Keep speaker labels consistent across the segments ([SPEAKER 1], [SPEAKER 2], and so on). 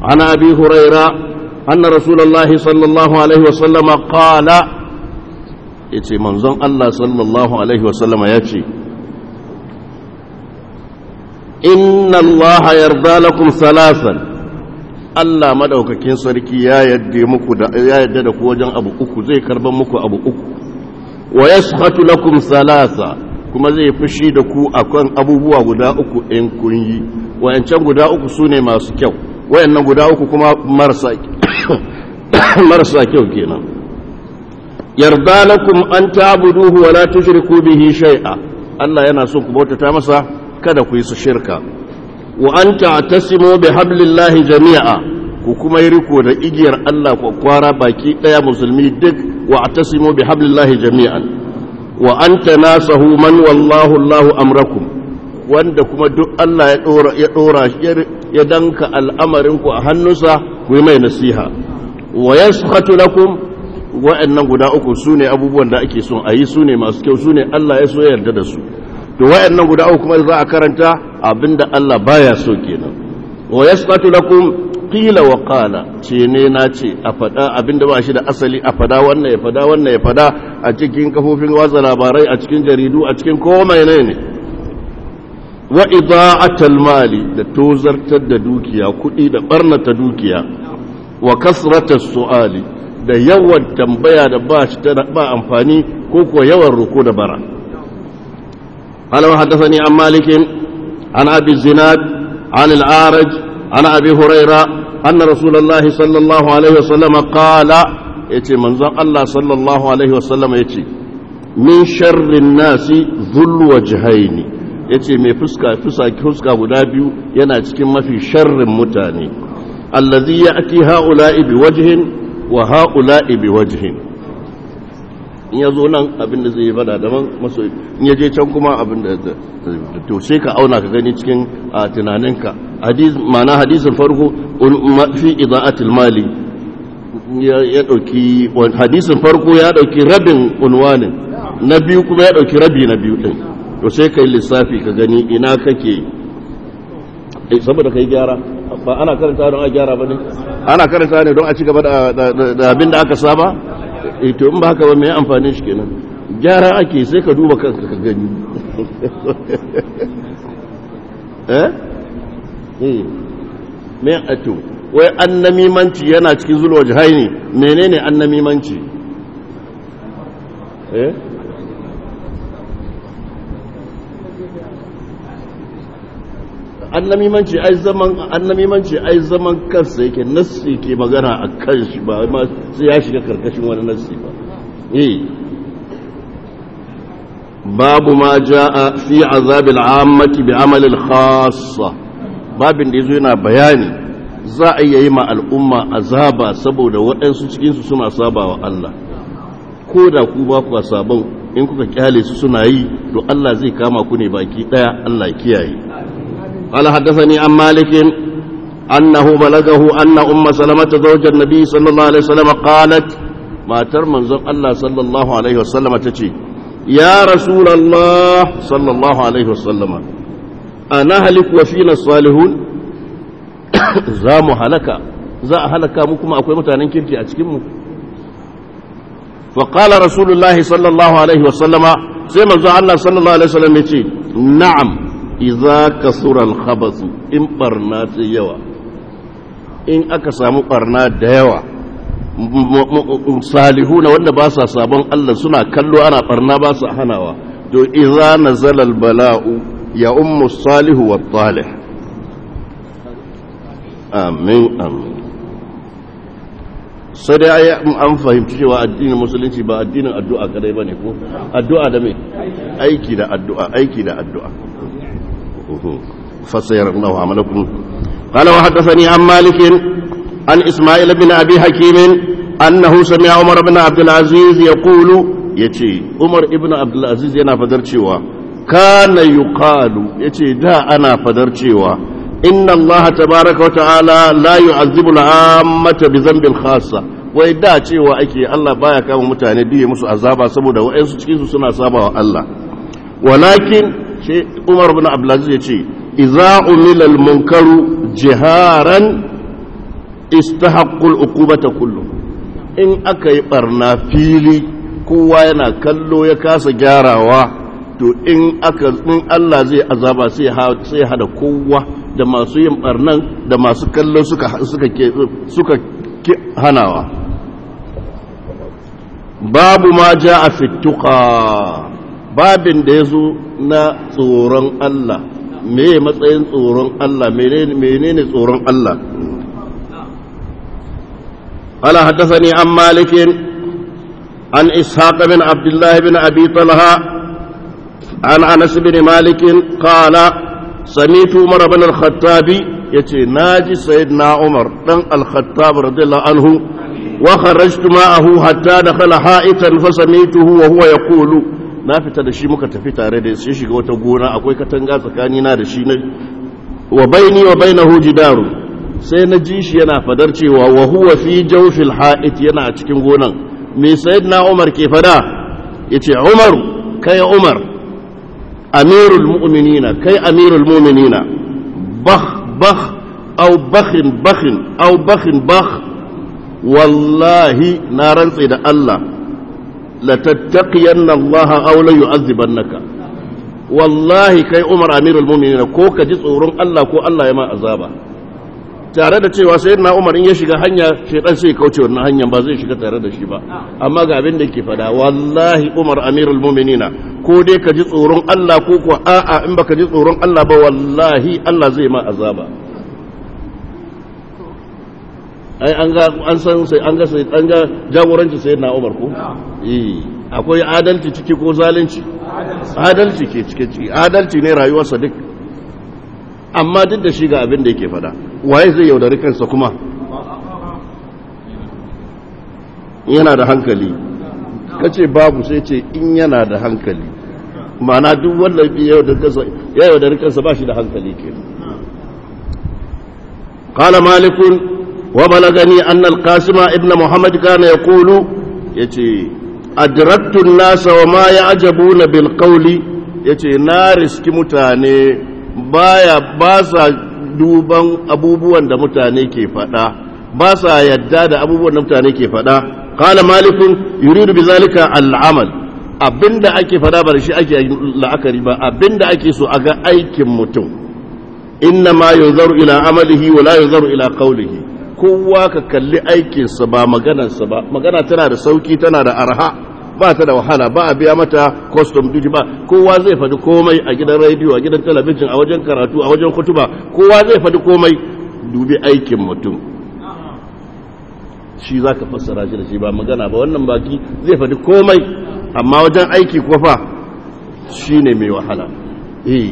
[SPEAKER 1] عن أبي هريرة أن رسول الله صلى الله عليه وسلم قال يتي منظم الله صلى الله عليه وسلم يتي إن الله يرضى لكم ثلاثا Allah madaukakin sarki ya yadda muku da ya yadda da ku wajen abu uku zai karban muku abu uku wa yashhatu lakum thalatha kuma zai fushi da ku akan abubuwa guda uku in kun yi wayancan guda uku sune masu kyau wayannan guda uku kuma marasa marasa kyau kenan yarda lakum an ta'buduhu wa la tushriku bihi shay'a Allah yana son ku bautata masa kada ku yi su shirka wa an ta'tasimu bi hablillahi jami'a ku kuma yi riko da igiyar Allah ku kwara baki daya musulmi duk wa atasimu bi hablillahi jami'an wa an tanasahu man wallahu Allahu amrakum wanda kuma duk Allah ya dora ya dora ya danka al'amarin ku a hannunsa ku yi mai nasiha wa yaskhatu lakum wa'annan guda uku sune abubuwan da ake son a yi sune masu kyau sune Allah ya so yarda da su to wa'annan guda uku kuma za a karanta abinda Allah baya so kenan wa yasqatu lakum qila wa qala ce ne na ce a fada abinda ba shi da asali a fada wannan ya fada wannan ya fada a cikin kafofin watsa labarai a cikin jaridu a cikin komai ne ne wa ida'atul mali da tozartar da dukiya kudi da barnata dukiya wa kasratas su'ali da yawan tambaya da ba shi ba amfani ko ko yawan roko da bara قال وحدثني عن مالك عن أبي الزناد عن الأعرج عن أبي هريرة أن رسول الله صلى الله عليه وسلم قال يتي منظر الله صلى الله عليه وسلم يتي من شر الناس ذو الوجهين yace mai fuska fuska guda biyu yana cikin mafi sharrin mutane allazi ya'ti ha'ula'i biwajhin wa ha'ula'i biwajhin in ya zo nan abin da zai yi fada daban maso in ya je can kuma abin da to sai ka auna ka gani cikin a tunaninka ma'ana hadisin farko fi ida'atil mali ya dauki hadisin farko ya dauki rabin unwanin na biyu kuma ya dauki rabi na biyu din to sai kai lissafi ka gani ina kake saboda kai gyara ba ana karanta don a gyara ba ne ana karanta ne don a ci gaba da abin da aka saba to in ba haka ba mai amfanin shi kenan gyara ake sai ka duba kanka ka gani eh eh me ato wai annamimanci yana cikin zulwa jihaini menene annamimanci eh annamimanci ai zaman annamimanci ai zaman kansa yake nassi ke magana a kan shi ba ma sai ya shiga karkashin wani nassi ba eh babu ma jaa fi azabil ammati bi amal al khassa babin da yazo yana bayani za a yi ma al'umma azaba saboda waɗansu cikin su suna sabawa Allah ko da ku ba ku sabon in kuka kyale su suna yi to Allah zai kama ku ne baki daya Allah kiyaye قال حدثني عن مالك أنه بلغه أن أم سلمة زوج النبي صلى الله عليه وسلم قالت ما ترمن الله صلى الله عليه وسلم تشي يا رسول الله صلى الله عليه وسلم أنا هلك وفينا الصالحون زام هلك za a halaka mu kuma akwai mutanen kirki a cikinmu فقال رسول الله صلى الله عليه وسلم sai manzo Allah sallallahu alaihi wasallam yace na'am idza kasura al-khabath in barna ta yawa in aka samu barna da yawa salihuna wanda ba sa sabon Allah suna kallo ana barna ba su hanawa to idza nazala al-bala'u ya ummu salihu wa talih amin amin sai dai an fahimci cewa addinin musulunci ba addinin addu'a kadai bane ko addu'a da me aiki da addu'a aiki da addu'a fasayar Allah amalakum qala wa haddathani an malik an isma'il ibn abi hakim annahu sami'a umar ibn abdul aziz yaqulu yace umar ibn abdul aziz yana fadar cewa kana yuqalu yace da ana fadar cewa inna Allah tabaraka wa ta'ala la yu'azzibu al-ammata bi dhanbin khassa wai da cewa ake Allah baya kama mutane biye musu azaba saboda wa'ansu cikin su suna sabawa Allah walakin shi Umar ibn Abdul Aziz yace idza umila al-munkaru jiharan istahaqqul uqubata kullu in aka yi barna fili kowa yana kallo ya kasa gyarawa to in aka in Allah zai azaba sai sai hada kowa da masu yin barnan da masu kallo suka suka suka hanawa babu ma jaa fi tuqa babin da yazo na tsoron Allah me matsayin tsoron Allah menene tsoron Allah قال حدثني عن مالك عن إسحاق بن عبد الله بن أبي طلحة عن أنس بن مالك قال سميت عمر بن الخطاب يتي ناجي سيدنا عمر بن الخطاب رضي الله عنه وخرجت معه حتى دخل حائطا فسميته وهو يقول na fita da shi muka tafi tare da shi shiga wata gona akwai katanga tsakanina da shi wa baini wa bainahu jidaru sai na ji shi yana fadar cewa wa huwa fi jawfil ha'it yana a cikin gonan me sayyidina Umar ke fada yace Umar kai Umar amirul mu'minina kai amirul mu'minina bakh bakh aw bakhin bakhin aw bakhin bakh wallahi na rantsi da Allah la tattaqiyanna Allah aw la yu'adhibannaka wallahi kai Umar amirul mu'minina ko ka ji tsoron Allah ko Allah ya ma azaba tare da cewa sai na umar in ya shiga hanya shaidan sai kauce wannan hanyar ba zai shiga tare da shi ba amma ga abin da ke fada wallahi umar amirul mu'minina ko dai ka ji tsoron Allah ko ko a'a in baka ji tsoron Allah ba wallahi Allah zai ma azaba ai an ga an san sai an ga sai an ga jagoranci sai na umar ko eh akwai adalci ciki ko zalunci adalci ke ciki adalci ne rayuwarsa duk amma duk da shi ga abin da yake fada waye zai yaudari kansa kuma yana da hankali kace babu sai ce in yana da hankali ma'ana duk wanda ya yaudari kansa ba shi da hankali ke قال مالك وبلغني أن القاسم ابن محمد كان يقول يتي أدركت الناس وما يعجبون بالقول يتي نارس كمتاني baya ba sa duban abubuwan da mutane ke faɗa ba sa yadda da abubuwan da mutane ke faɗa qala malikun yuridu bizalika al'amal abinda ake faɗa ba da shi ake la'akari ba abinda ake so a ga aikin mutum inna ma yunzaru ila amalihi wa la yunzaru ila qawlihi kowa ka kalli aikinsa ba maganarsa ba magana tana da sauki tana da arha ba ta da wahala ba a biya mata custom duty ba kowa zai faɗi komai a gidan rediyo a gidan talabijin a wajen karatu a wajen kutuba kowa zai faɗi komai dubi aikin mutum shi za ka fassara shi da shi ba magana ba wannan baki zai faɗi komai amma wajen aiki kuwa fa shi ne mai wahala eh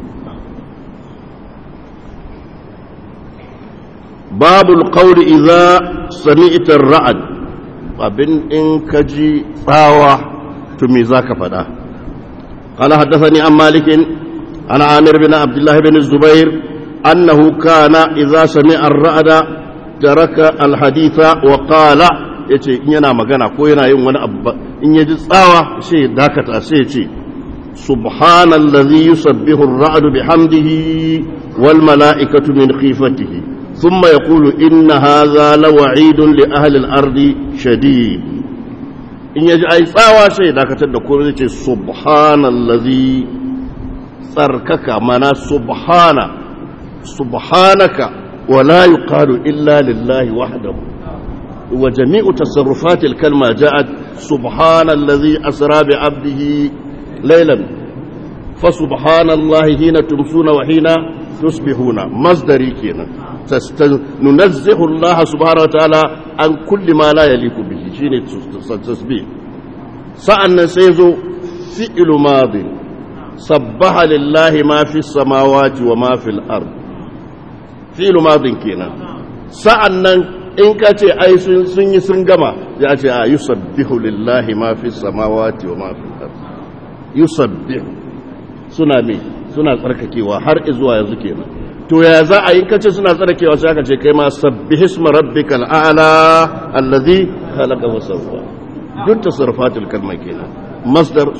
[SPEAKER 1] babul qawli idza sami'ta ar-ra'd abin in ka ji tsawa to me za ka faɗa قال حدثني عن مالك عن عامر بن عبد الله بن الزبير أنه كان إذا سمع الرعد ترك الحديث وقال yace in yana magana ko yana yin wani abu in yaji tsawa sai dakata sai ce subhanallazi yusabbihu ar-ra'du bihamdihi wal mala'ikatu min khifatihi ثم يقول إن هذا لوعيد لأهل الأرض شديد إن يجعل ساوى شيء ذاك تدكور سبحان الذي تركك منا سبحان سبحانك ولا يقال إلا لله وحده وجميع تصرفات الكلمة جاءت سبحان الذي أسرى بعبده ليلا فسبحان الله حين تمسون وحين تصبحون مصدري كينا ننزه الله سبحانه وتعالى عن كل ما لا يليق به شيء تسبيح سألنا سيزو فعل ماض سبح لله ما في السماوات وما في الأرض فعل ماض كينا سألنا in ka ce ai sun yi sun gama ya ce a yusabbihu lillahi ma fi samawati wa ma fi al-ard yusabbihu suna me suna tsarkakewa har zuwa yanzu kenan to ya za a yi kace suna tsarkakewa sai aka ce kai ma sabbihisma rabbikal a'la allazi khalaqa wa sawwa duk tasarrufatul kalma kenan masdar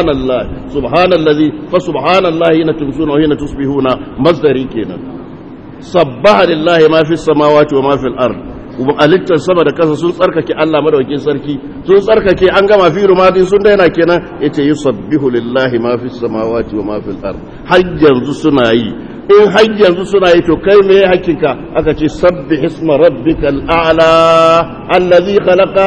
[SPEAKER 1] subhanallah subhanallazi fa subhanallahi hina tumsuna wa hina tusbihuna masdari kenan sabbaha lillahi ma fi samawati wa ma fil ard alittar sama da kasa sun tsarkake Allah madaukakin sarki sun tsarkake an gama fi rumadin sun daina kenan yace yusabbihu lillahi ma fi samawati wa ma fil ard har yanzu suna yi in har yanzu suna yi to kai me hakika aka ce sabbih isma rabbikal a'la allazi khalaqa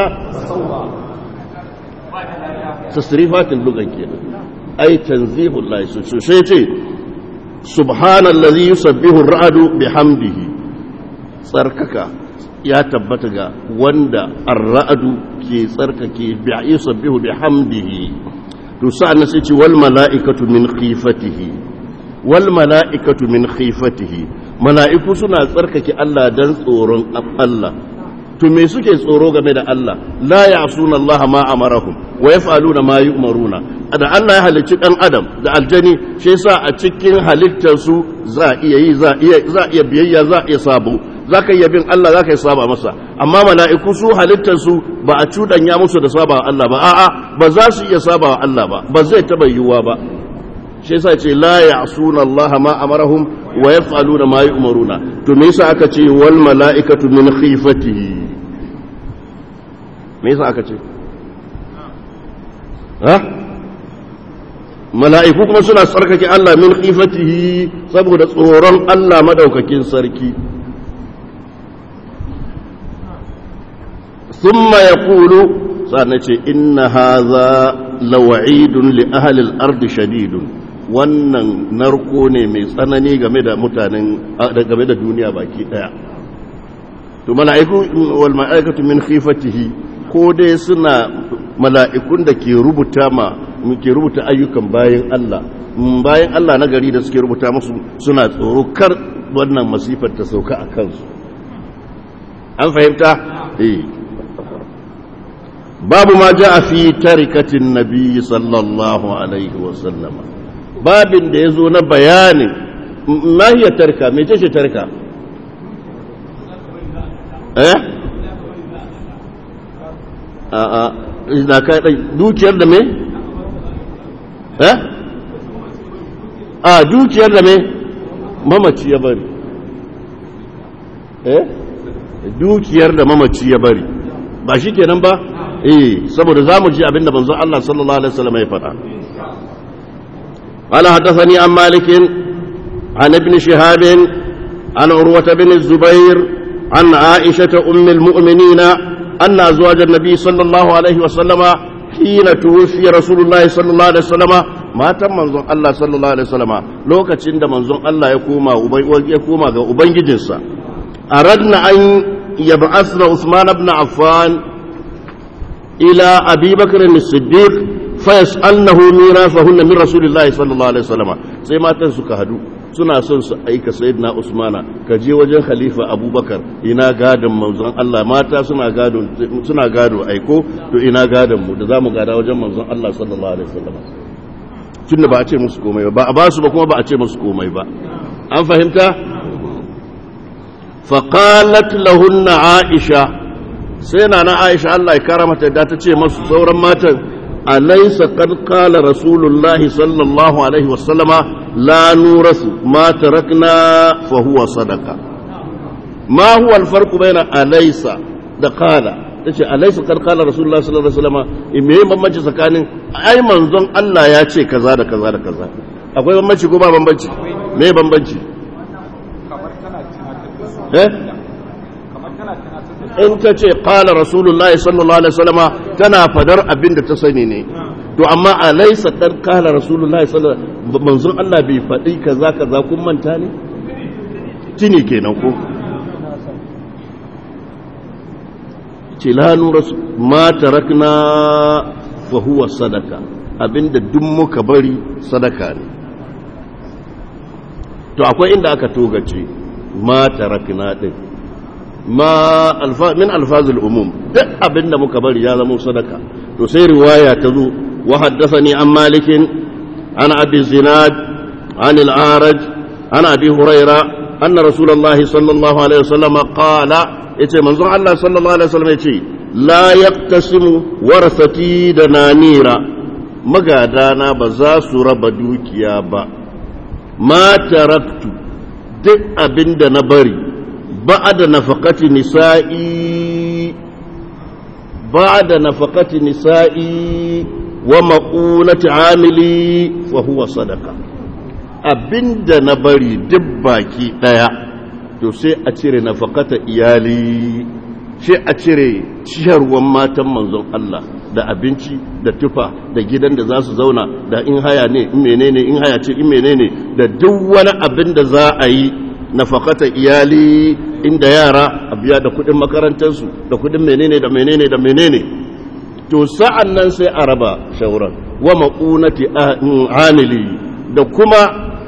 [SPEAKER 1] tasrifatin lugan kenan ai tanzihul lahi so sai ce subhanallazi yusabbihu ar-ra'du bihamdihi tsarkaka ya tabbata ga wanda ar-ra'du ke tsarkake bi yusabbihu bihamdihi to sa'an sai ce wal mala'ikatu min khifatihi wal mala'ikatu min khifatihi mala'iku suna tsarkake Allah dan tsoron Allah to me suke tsoro game da Allah la ya'suna Allah ma amarahum wa yaf'aluna ma yu'maruna da Allah ya halicci dan adam da aljani shi yasa a cikin halittar su za iya yi za iya za iya biyayya za iya sabo zaka iya bin Allah zaka yi saba masa amma mala'iku su halittar su ba a cudanya musu da saba Allah ba a'a ba za su iya saba Allah ba ba zai taba yiwuwa ba shi yasa ce la ya'suna Allah ma amarahum wa yaf'aluna ma yu'maruna to me yasa aka ce wal mala'ikatu min khifatihi me yasa aka ce ha mala'iku kuma suna tsarkake Allah min khifatihi saboda tsoron Allah madaukakin sarki thumma yaqulu sannan ce inna hadha lawa'idun li ahli al-ardi shadidun wannan narko ne mai tsanani game da mutanen game da duniya baki daya to mala'iku wal mala'ikatu min khifatihi ko dai suna mala'ikun da ke rubuta ma ke rubuta ayyukan bayan Allah bayan Allah na gari da suke rubuta musu suna tsoro kar wannan masifar ta sauka a kansu an fahimta eh babu ma ja fi tarikatin nabi sallallahu alaihi wasallama babin da ya zo na bayanin mahiyar tarka mai ce tarka eh a a ka dukiyar da me eh a dukiyar da me mamaci ya bari eh dukiyar da mamaci ya bari ba shi kenan ba eh saboda zamu ji abinda manzon Allah sallallahu alaihi wasallam ya faɗa قال حدثني عن مالك عن ابن شهاب عن عروة بن الزبير عن عائشة أم المؤمنين أن أزواج النبي صلى الله عليه وسلم حين توفي رسول الله صلى الله عليه وسلم ما تم منظر الله صلى الله عليه وسلم لو كتشند منظر الله يقوم يقوم أبنج جنسا أردنا أن يبعثنا عثمان بن عفان إلى أبي بكر الصديق fayas'alnahu mirafahunna min rasulillahi sallallahu alaihi wasallam sai matan suka hadu suna son su aika sayyidina usmana ka je wajen khalifa abubakar ina gadon manzon Allah mata suna gado suna gado aiko to ina gadon mu da zamu gada wajen manzon Allah sallallahu alaihi wasallam tunda ba a ce musu komai ba a ba su ba kuma ba a ce musu komai ba an fahimta faqalat lahunna aisha sai na na aisha Allah ya karamata da ta ce masu sauran matan أليس قد قال رسول الله صلى الله عليه وسلم لا نورث ما تركنا فهو صدقة ما هو الفرق بين أليس da kala tace alaysa qad qala rasulullah sallallahu alaihi wasallam me bambanci tsakanin ai manzon Allah ya ce kaza da kaza da kaza akwai bambanci ko ba bambanci me bambanci eh in ta ce ƙala rasulullahi sallallahu alaihi wasallama tana fadar abin da ta sani ne to amma a laisa ɗan ƙala rasulullahi sallallahu manzon Allah bai faɗi kaza kaza kun manta ne tini kenan ko ce lanu ma tarakna fa huwa sadaka abinda duk muka bari sadaka ne to akwai inda aka togace ma tarakna din ma min alfazul umum duk abinda muka bari ya zama sadaka to sai riwaya ta zo wa haddathani an malikin an abi zinad an al-araj an abi huraira anna rasulullah sallallahu alaihi wasallam qala yace manzon Allah sallallahu alaihi wasallam yace la yaqtasimu warasati da nanira magadana ba za su raba dukiya ba ma taraktu duk abin da na bari ba da nafakati nisa'i ba da nafakati nisa'i wa maƙunati amili fa huwa sadaka abin da na bari duk baki ɗaya to sai a cire nafakata iyali sai a cire ciyarwan matan manzon Allah da abinci da tufa da gidan da za su zauna da in haya ne in menene in haya ce in menene da duk wani abin da za a yi nafakata iyali inda yara a biya da kudin makarantarsu da kudin menene da menene da menene to sa'an nan sai a raba shauran wa maƙunati amili da kuma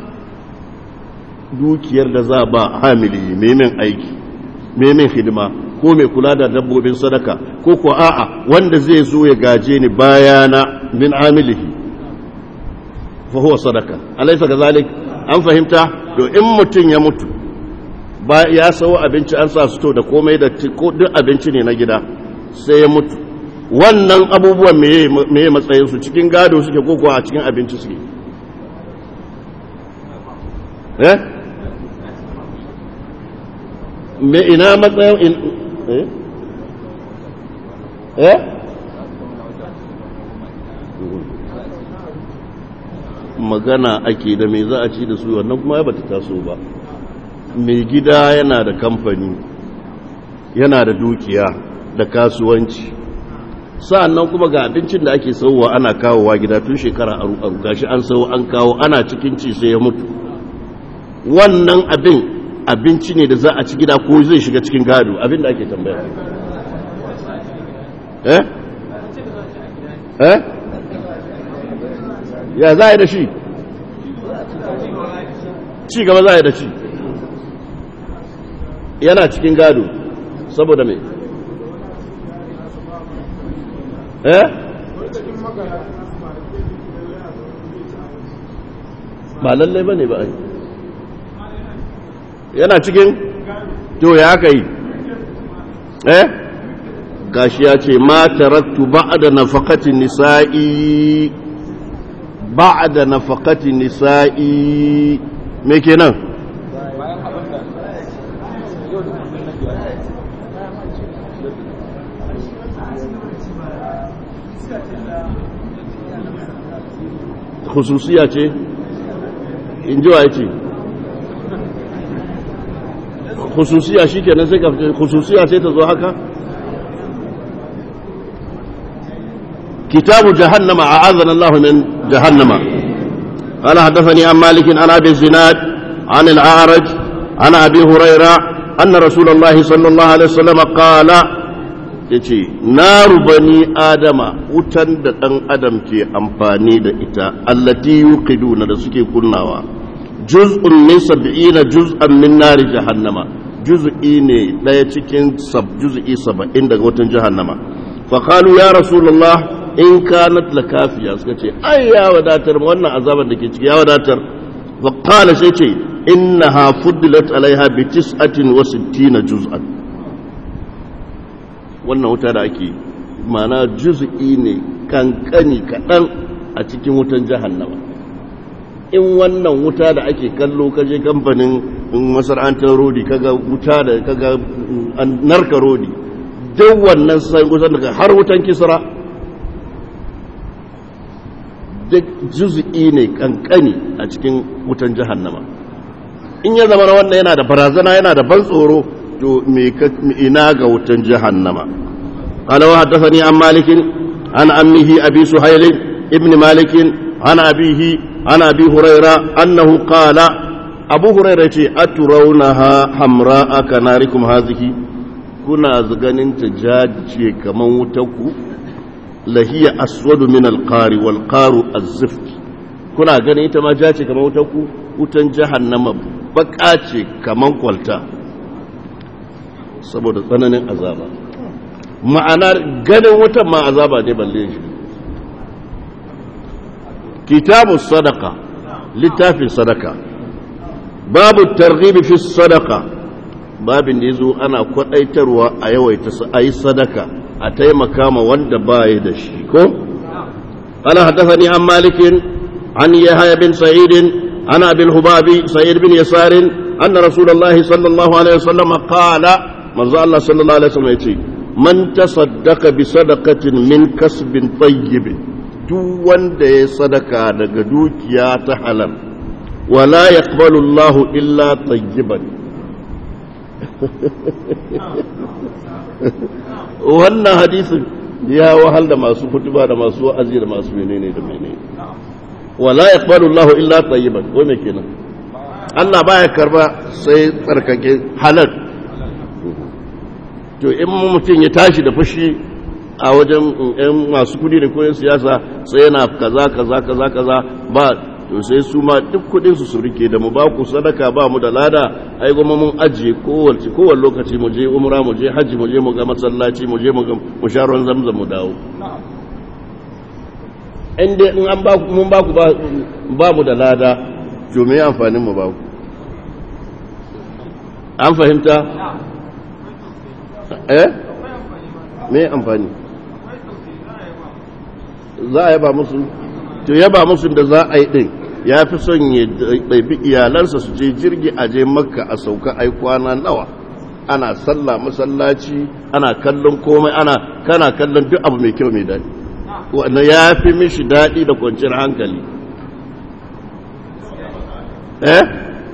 [SPEAKER 1] dukiyar da za ba hamili memin aiki memin hidima ko mai kula da dabbobin sadaka ko ko a'a wanda zai zo ya gaje ni bayana min amilihi fa huwa sadaka alaysa kazalik an fahimta to in mutun ya mutu ba ya sawo abinci an sa su to da komai da ko duk abinci ne na gida sai ya mutu wannan abubuwan meye meye matsayin su cikin gado suke ko ko a cikin abinci suke eh me ina matsayin eh eh magana ake da me za a ci da su wannan kuma ya bata taso ba mai gida yana da kamfani yana da dukiya da kasuwanci sa'annan kuma ga abincin da ake sauwa ana kawowa gida tun shekara aru aru gashi an sau an kawo ana cikin ci sai ya mutu wannan abin abinci ne da za a ci gida ko zai shiga cikin gado abin da ake tambaya eh eh ya za a yi da shi ci gaba za a yi da shi yana cikin gado saboda mai eh ba lallai ba ne ba ai yana cikin to ya aka yi eh gashi ya ce ma tarattu ba'da nafaqati nisa'i ba'da nafaqati nisa'i me kenan khususiya ce in ji wa ya ce khususiya shi kenan sai ka khususiya sai ta zo haka kitabu jahannama a'azana Allah min jahannama قال حدثني عن مالك عن ابي الزناد عن الاعرج عن ابي هريره ان رسول الله صلى الله عليه وسلم قال yace naru bani adama wutan da ɗan adam ke amfani da ita allati yuqiduna da suke kunnawa juz'un min sab'ina juz'an min nari jahannama juz'i ne daya cikin sab juz'i 70 daga wutan jahannama fa qalu ya rasulullah in kanat lakafiya suka ce ai ya wadatar wannan azaban da ke ciki ya wadatar fa qala sai ce innaha fuddilat alaiha bi 69 juz'an wannan wuta da ake mana juz'i ne kankani kaɗan a cikin wutan jahannama in wannan wuta da ake kallo kaje kamfanin masana'antar rodi kaga wuta da kaga narka rodi duk wannan sai kusan daga har wutan kisra duk juz'i ne kankani a cikin wutan jahannama in ya zama wannan yana da barazana yana da ban tsoro to me ina ga wutan jahannama qala wa haddathani an malik an ammihi abi suhayl ibn malik an abihi an abi hurayra annahu qala abu hurayra ce aturawnaha hamra kanarikum hazihi kuna ganin ta jajice kaman wutarku lahiya aswadu min alqari wal qaru az-zift kuna ganin ita ma jace kaman wutarku wutan jahannama baka ce kaman kwalta saboda tsananin azaba ma'ana ganin wutan ma azaba ne balle shi kitabu sadaka littafin sadaka babu targhibi fi sadaka babin da yazo ana kwadaitarwa a yawaita a yi sadaka a taimaka ma wanda baya da shi ko ana haddathani an malikin an yahya bin sa'id an abi al-hubabi sa'id bin yasarin أن رسول الله صلى الله عليه وسلم قال من الله صلى الله عليه وسلم يتي من تصدق بصدقة من كسب طيب duk wanda ya sadaka daga dukiya ta halal wala yaqbalu Allahu illa tayyiban wannan hadisin ya wahal da masu kutuba da masu wa'azi da masu menene da menene wala yaqbalu Allahu illa tayyiban wai me kenan Allah baya karba sai tsarkake halal to in mutum ya tashi da fushi a wajen yan masu kudi da koyon siyasa sai yana kaza kaza kaza kaza ba to sai su ma duk kudin su su rike da mu ba ku sadaka ba mu da lada ai goma mun ajiye kowace kowane lokaci mu je umra mu je haji mu je mu ga masallaci mu je mu ga mu sha ruwan zamzam mu dawo in dai in an ba ku mun ba ku ba mu da lada to me amfanin mu ba ku an fahimta eh me amfani za a yaba musu to yaba musu da za a yi din ya fi son ya ɗaifi iyalansa su je jirgi a je makka a sauka ai kwana nawa ana sallah masallaci ana kallon komai ana kana kallon duk abu mai kyau mai daɗi wanda ya fi mishi daɗi da kwanciyar hankali eh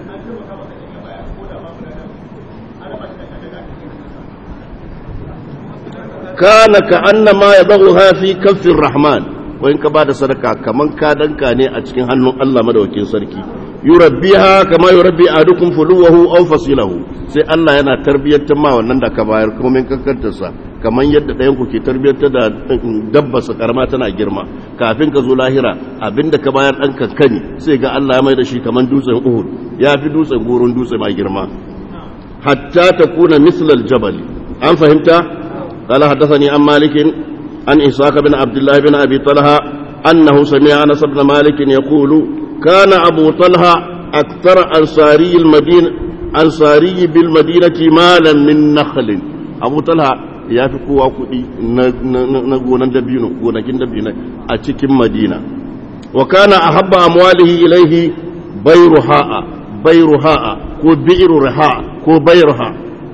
[SPEAKER 1] kana ka annama ya ha fi kafin rahman wani ka ba da sadaka kaman ka danka ne a cikin hannun Allah madawakin sarki yurabbiha kama yurabbi ahadukum fuluwahu aw fasilahu sai Allah yana tarbiyyantar ma wannan da ka bayar kuma min kankantar sa kaman yadda ɗayan ku ke tarbiyyantar da dabba sa karama tana girma kafin ka zo lahira abinda ka bayar dan kankani sai ga Allah ya mai da shi kaman dutsen Uhud ya fi dutsen goron dutse mai girma hatta takuna mislal jabal an fahimta قال حدثني عن مالك عن إسحاق بن عبد الله بن أبي طلحة أنه سمع أنس بن مالك يقول كان أبو طلحة أكثر أنصاري المدينة أنصاري بالمدينة مالا من نخل أبو طلحة ya fi kowa kuɗi na gonan dabino gonakin dabino a cikin madina wa kana ahabba amwalihi ilaihi bayruha'a bayruha'a ko bi'ru riha ko bayruha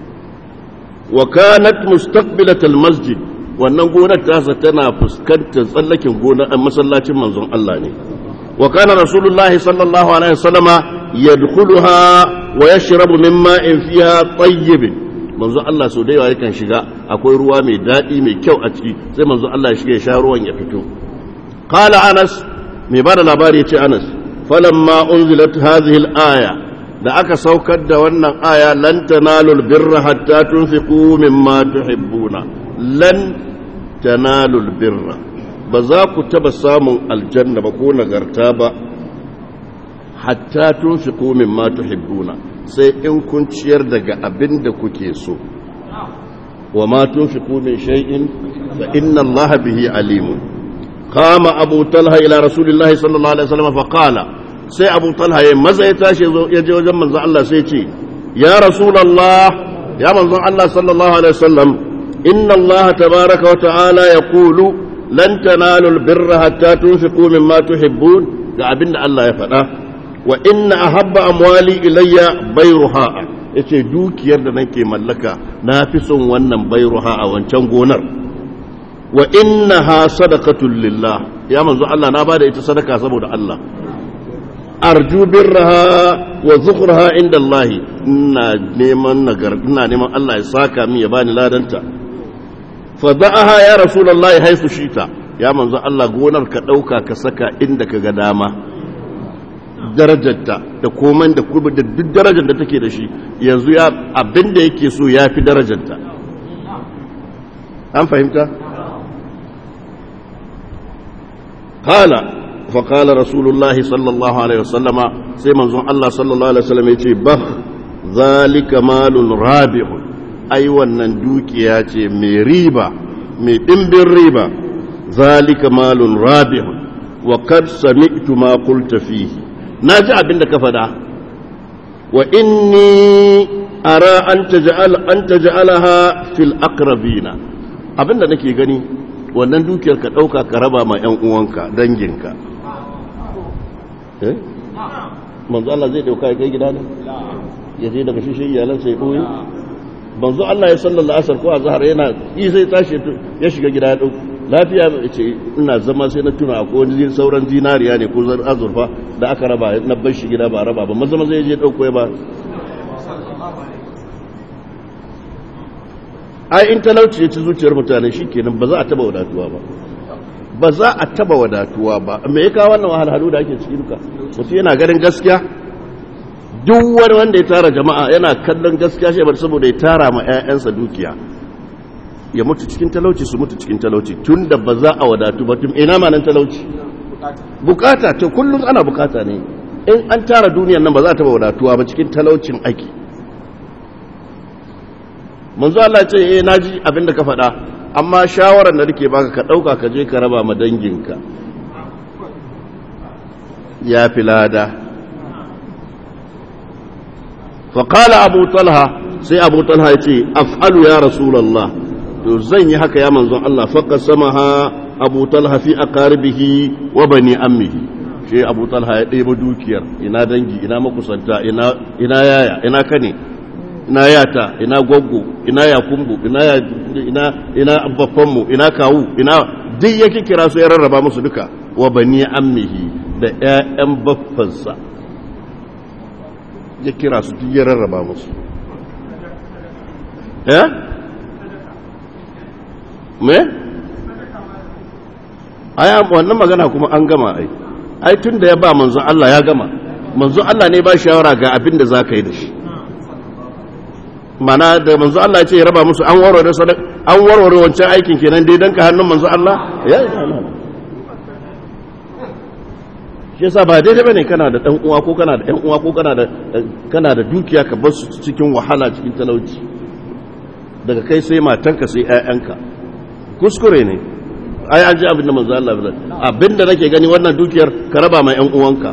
[SPEAKER 1] wa kanat mustaqbilatal masjid wannan gonar tasa tana fuskantar tsallakin gonar masallacin manzon Allah ne wa kana rasulullah sallallahu alaihi wasallama yadkhuluha wa yashrabu min ma'in fiha tayyib manzon Allah so da yawa yakan shiga akwai ruwa mai dadi mai kyau a ciki sai manzon Allah ya shiga ya sha ruwan ya fito qala anas mai bada labari yace anas falamma unzilat hadhihi al-aya da aka saukar da wannan aya lan tanalul birra hatta tunfiqu mimma tuhibbuna lan tanalul birra ba za ku taba samun aljanna ba ko nagarta ba hatta tunfiqu mimma tuhibbuna sai in kun ciyar daga abin da kuke so wa ma tunfiqu min shay'in fa inna allaha bihi alimun qama abu talha ila rasulillahi sallallahu alaihi wasallam fa qala sai abu talha ya maza ya tashi ya je wajen manzon Allah sai ce ya rasulullah ya manzon Allah sallallahu alaihi wasallam inna Allah tabaraka wa ta'ala yaqulu lan tanalu albirra hatta tunfiqu mimma tuhibbun ga abinda Allah ya faɗa wa inna ahabba amwali ilayya bayruha yace dukiyar da nake mallaka na fi son wannan bayruha a wancan gonar wa innaha sadaqatul lillah ya manzo Allah na bada ita sadaka saboda Allah arju birraha wa zukhraha inda Allah ina neman nagar ina neman Allah ya saka min ya bani ladanta fa da'aha ya rasulullahi haisu shita ya manzo Allah gonar ka dauka ka saka inda ka ga dama darajarta da komai da kuma da duk darajar da take da shi yanzu ya abinda yake so ya fi darajarta an fahimta qala فقال رسول الله صلى الله عليه وسلم سيما الله صلى الله عليه وسلم يتي بخ ذلك مال رابح أي wannan dukiya ce mai riba mai dimbin riba ذلك مال رابح وقد سمعت ما قلت فيه naji abin da ka fada wa inni ara an taj'al an taj'alaha fil aqrabina abin da nake gani wannan dukiyar ka dauka ka raba ma yan uwanka danginka manzo Allah zai dauka kai gida ne ya je daga shishin iyalansa ya ɓoye banzu Allah ya sallallahu asar ko a zahar yana yi sai tashi ya shiga gida ya ɗauki lafiya ya ce ina zama sai na tuna ko wani sauran zinariya ne ko azurfa da aka raba na bar shi gida ba raba ba maza maza ya je ɗauko ya ba ai in talauci ya ci zuciyar mutane shi kenan ba za a taba wadatuwa ba ba za a taba wadatuwa ba me ya kawo wannan wahalhalu da ake ciki duka mutum yana ganin gaskiya duk wani wanda ya tara jama'a yana kallon gaskiya shi bar saboda ya tara ma 'ya'yansa dukiya ya mutu cikin talauci su mutu cikin talauci tun da ba za a wadatu ba tun ina ma nan talauci bukata to kullum ana bukata ne in an tara duniyan nan ba za a taba wadatuwa ba cikin talaucin ake manzo Allah ce eh naji abin da ka faɗa amma shawarar da nake baka ka ɗauka ka je ka raba ma danginka ya fi lada faƙala abu talha sai abu talha ya ce af'alu ya rasulallah to zan yi haka ya manzon Allah faƙa sama ha abu talha fi aqaribihi wa bani ammihi shi abu talha ya ɗebo dukiyar ina dangi ina makusanta ina yaya ina kane ina yata ina gwaggo ina yakumbu ina ina ina babbanmu ina kawu ina duk yake kira su ya rarraba musu duka wa bani ammihi da ƴaƴan baffansa ya kira su duk ya rarraba musu eh me ai wannan magana kuma an gama ai ai tun da ya ba manzon Allah ya gama manzon Allah ne ba shawara ga abin da za ka yi da shi mana da manzo Allah ya ce ya raba musu an warware sadaka an warware wancan aikin kenan dai dan ka hannun manzo Allah ya yi Allah shi yasa ba daidai bane kana da dan uwa ko kana da ɗan uwa ko kana da kana da dukiya ka bar su cikin wahala cikin talauci daga kai sai matanka sai ƴaƴanka kuskure ne ai an ji abin da manzo Allah ya abinda nake gani wannan dukiyar ka raba ma ƴan uwanka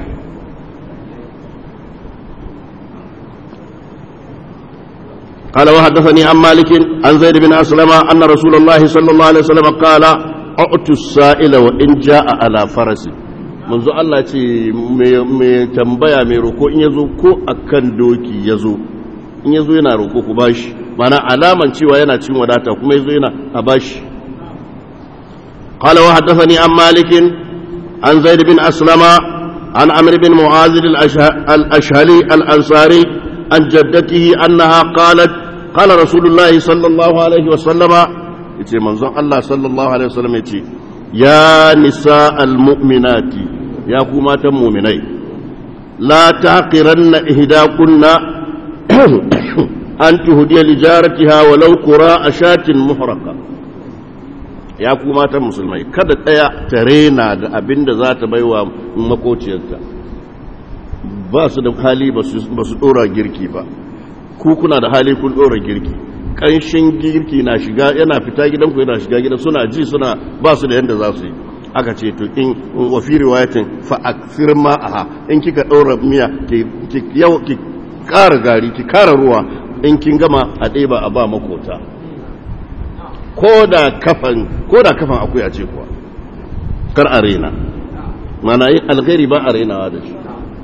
[SPEAKER 1] قال وحدثني عن مالك عن زيد بن أسلم أن رسول الله صلى الله عليه وسلم قال أعطوا السائل وإن جاء على فرس منذ الله ce mai tambaya mai roko in yazo ko akan doki yazo in yazo yana roko ku bashi mana alaman cewa yana cin wadata kuma yazo yana a bashi قال وحدثني عن مالك عن زيد بن أسلم عن عمرو بن معاذ الأشهلي الأنصاري عن جدته أنها قالت قال رسول الله صلى الله عليه وسلم يتي منظر الله صلى الله عليه وسلم يتي يا نساء المؤمنات يا كمات المؤمنين لا تعقرن إهداكن أن تهدي لجارتها ولو قراء شاة محرقة ya ku matan musulmai kada ɗaya ta rena da abin da za ta baiwa makociyarta ba su da hali ba su ɗora girki ba ku kuna da hali kun ɗora girki ƙanshin girki na shiga yana fita gidanku yana shiga gidan suna ji suna ba su da yadda za su yi aka ce to in wafi riwayatin fa aksir ma'aha in kika ɗora miya ki ƙara gari ki ƙara ruwa in kin gama a ɗeba a ba makota ko da kafan ko da kafan akuya ce kuwa kar a rena mana yin alkhairi ba a renawa da shi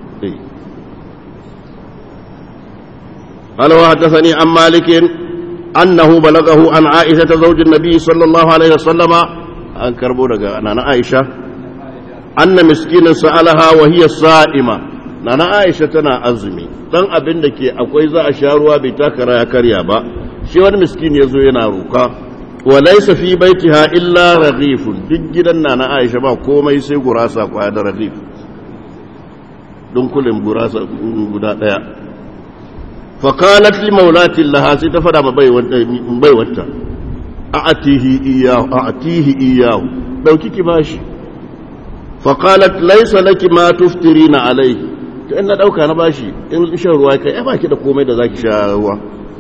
[SPEAKER 1] قال وحدثني عن مالك أنه بلغه عن عائشة زوج النبي صلى الله عليه وسلم أن كربو أنا عائشة أن مسكينا سألها وهي صائمة أنا عائشة تنا أزمي dan abin da ke akwai za a sha ruwa bai takara ya karya ba shi wani miskin ya zo yana roka wa laysa fi baitiha illa raghifun duk gidan na na Aisha ba komai sai gurasa kwaya da raghif dunkulin gurasa guda daya fa qalat li maulati laha sai ta fada ma bai wata a'atihi iyahu a'atihi iyahu dauki ki bashi fa qalat laysa laki ma tuftirina alayhi to in na dauka na bashi in shan ruwa kai ai baki da komai da zaki sha ruwa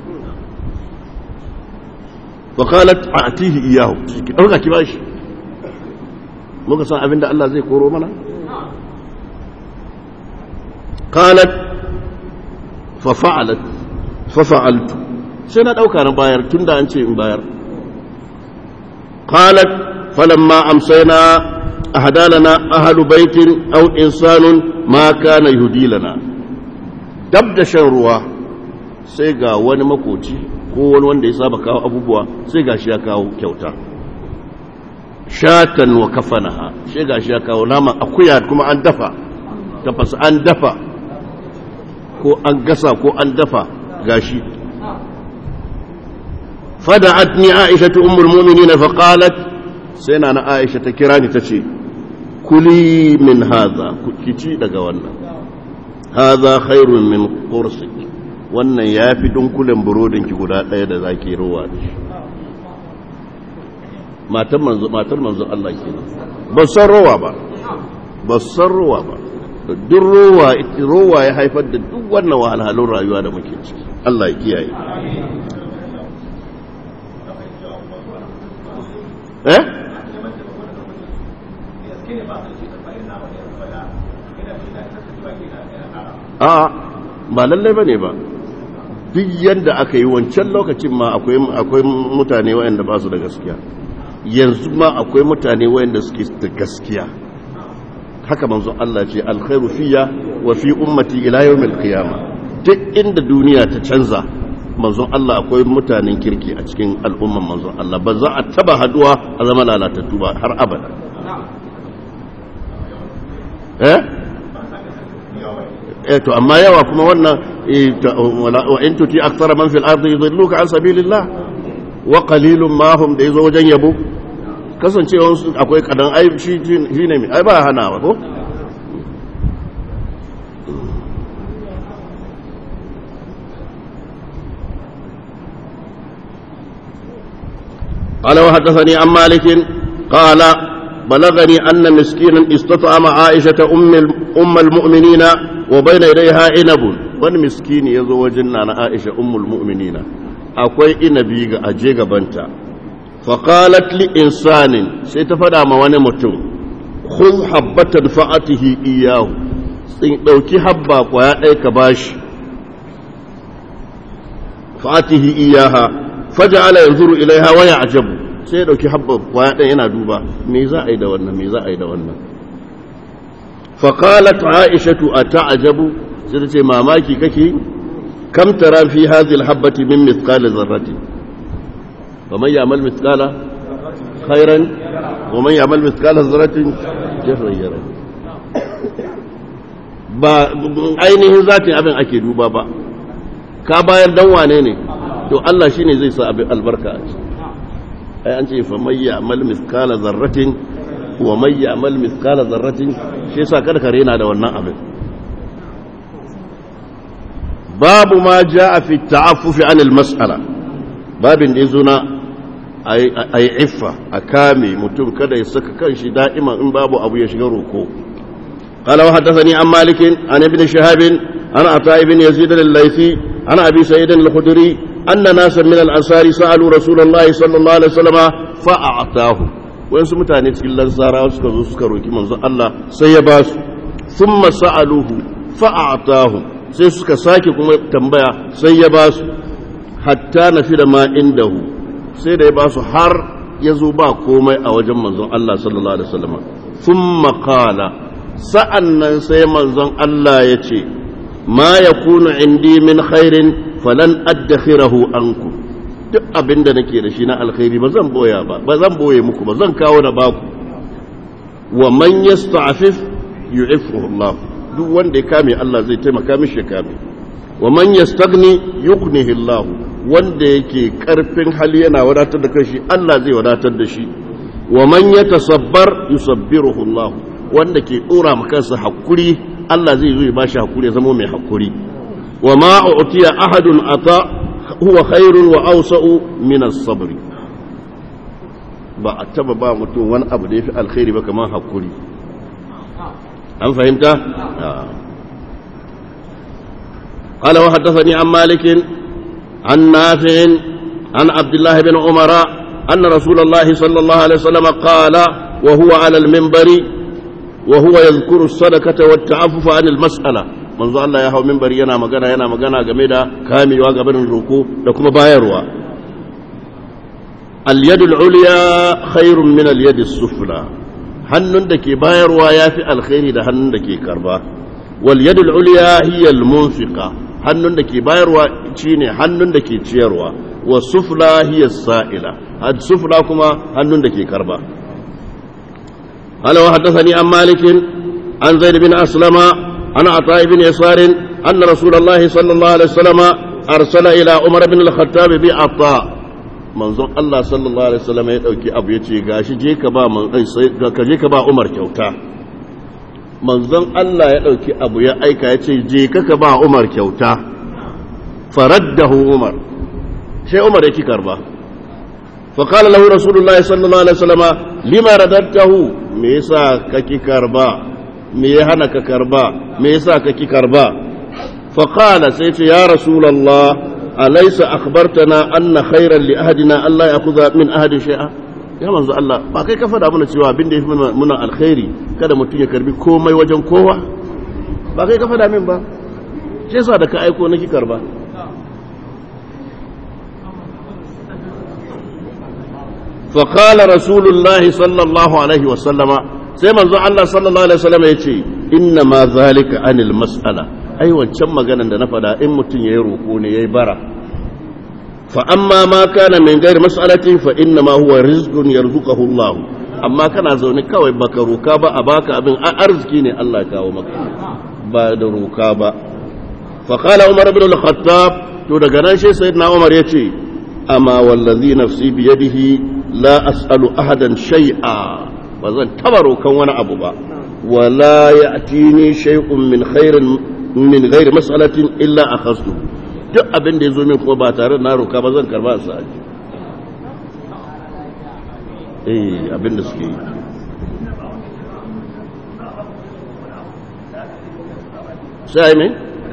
[SPEAKER 1] وقالت أعطيه إياه أوكا كباش muka san abin da Allah zai koro mana qalat fa fa'alat fa fa'altu sai na dauka na bayar tunda an ce in bayar qalat falamma amsayna ahada lana ahlu baitin aw insanun ma kana yuhdi lana dab da shan ruwa sai ga wani makoci ko wani wanda ya saba kawo abubuwa sai ga shi ya kawo kyauta shatan wa kafanaha sai ga shi ya kawo nama akuya kuma an dafa tafasa an dafa ko an gasa ko an dafa gashi fada'atni aisha ummul mu'minin fa qalat sai na aisha ta kira ni tace kuli min hadha kici daga wannan hadha khairun min qursik wannan yafi dunkulen burodin ki guda daya da zaki ruwa da shi matan manzo matar manzo Allah kenan ba san ruwa ba ba san ruwa ba duk ruwa ruwa ya haifar da duk wannan wahalhalun rayuwa da muke ciki Allah ya kiyaye eh a ba lallai ba ne ba duk yadda aka yi wancan lokacin ma akwai mutane wayanda ba su da gaskiya yanzu ma akwai mutane wayanda suke da gaskiya haka manzo Allah ce alkhairu fiya wa fi ummati ila yawmil qiyamah duk inda duniya ta canza manzon Allah akwai mutanen kirki a cikin al'umman manzon Allah ba za a taba haduwa a zama lalatattu ba har abada eh eh to amma yawa kuma wannan wa in tuti aktsara man fil ardi yudilluka an sabilillah wa qalilun ma hum da yazo wajen yabo kasancewa akwai kadan ai shi ne mai ai ba hana ba ko قال وحدثني عن مالك قال بلغني أن مسكينا استطعم عائشة أم أم المؤمنين وبين يديها عنب wani miskini ya zo wajen na Aisha ummul mu'minina akwai inabi ga aje gabanta faqalat li insanin sai ta fada ma wani mutum khudh habbatan fa'atihi iyahu sai dauki habba kwaya ɗaya ka bashi fa'atihi iyaha faja'ala yanzuru ilaiha wa ya'jabu sai ya dauki habba kwaya ɗaya yana duba me za a yi da wannan me za a yi da wannan faqalat aishatu ata'jabu sai ta ce mamaki kake kam tara fi hadhihi alhabati min mithqali dharrati wa man ya'mal mithqala khairan wa man ya'mal mithqala dharratin sharran yara ba ainihin zatin abin ake duba ba ka bayar dan wane ne to Allah shine zai sa abin albarka a ciki ai an ce fa may ya'mal mithqala dharratin wa may ya'mal mithqala dharratin shi yasa kada ka rena da wannan abin babu ma jaa fi ta'affufi anil mas'ala babin da yazo na ai iffa a kame mutum kada ya saka kanshi da'ima in babu abu ya shiga roko قال وحدثني عن مالك عن ابن شهاب عن عطاء بن يزيد الليثي عن ابي سعيد الخدري أن ناسا من الأنصار سألوا رسول الله صلى الله عليه وسلم فأعطاه وين سمتاني تكل الأنصار وسكروا سكروا كما الله سيباس ثم سألوه فأعطاه sai suka sake kuma tambaya sai ya ba su hatta na fi da ma indahu sai da ya ba su har ya zo ba komai a wajen manzon Allah sallallahu alaihi wasallam sun makala sa'an nan sai manzon Allah ya ce ma ya kuna indi min khairin falan addakhirahu anku duk abinda nake da shi na alkhairi ba zan boya ba ba zan boye muku ba zan kawo da baku wa man yasta'fif yu'iffuhu Allah duk wanda ya kame Allah zai taimaka mishi ya kame wa man yastaghni yughnihi Allah wanda yake karfin hali yana wadatar da kanshi Allah zai wadatar da shi wa man yatasabbar yusabbiruhu Allah wanda ke dora maka kansa hakuri Allah zai zo ya bashi hakuri ya zama mai hakuri وما أعطي أحد عطاء هو خير وأوسع من الصبر ba a taba ba mutum wani abu da ya fi alkhairi ba kamar hakuri an fahimta? قال وحدثني عن مالك عن نافع عن عبد الله بن عمر أن رسول الله صلى الله عليه وسلم قال وهو على المنبر وهو يذكر الصدقة والتعفف عن المسألة manzo Allah ya hau mimbari yana magana yana magana game da kamewa gabanin roko da kuma bayarwa al-yadul ulya khairun min al sufla hannun da ke bayarwa yafi alkhairi da hannun da ke karba wal yadul ulya hiya al-munfiqa hannun da ke bayarwa shine hannun da ke ciyarwa wa sufla hiya sa'ila had sufla kuma hannun da ke karba قال وحدثني عن مالك عن زيد بن أسلم عن عطاء بن يسار أن رسول الله صلى الله عليه وسلم أرسل إلى عمر بن الخطاب بعطاء manzon Allah sallallahu alaihi wasallam ya dauki abu ya ce gashi je ka ba ka je ka ba Umar kyauta manzon Allah ya dauki abu ya aika ya ce je ka ka ba Umar kyauta faraddahu Umar sai Umar ya ki karba fa qala lahu rasulullahi sallallahu alaihi wasallam lima radadtahu me yasa ka ki karba me ya hana ka karba me yasa ka ki karba fa qala sai ce ya rasulullah أليس أخبرتنا أن خيرا لأهدنا ألا يأخذ من أهد شيئا ya manzo Allah ba kai ka faɗa mana cewa abin da ya fi muna alkhairi kada mutum ya karbi komai wajen kowa ba kai ka faɗa min ba shi yasa da ka aiko na ki karba fa qala rasulullahi sallallahu alaihi wa sallama sai manzo Allah sallallahu alaihi wa sallama yace inna ma zalika anil mas'ala ai wancan maganan da na fada in mutum ya yi roƙo ne ya yi bara fa amma ma kana min gairi mas'alatin fa inna ma huwa rizqun yarzuquhu Allah amma kana zaune kawai baka roka ba a baka abin arziki ne Allah ya kawo maka ba da roka ba fa qala Umar ibn al-Khattab to daga nan sai sayyidina Umar yace amma wallazi nafsi bi yadihi la as'alu ahadan shay'a ba zan taba rokan wani abu ba wala ya'tini shay'un min khairin min gairi mas'alatin illa akhadtu duk abin da yazo min ko ba tare na roka ba zan karba sa aji eh abin da suke yi sai me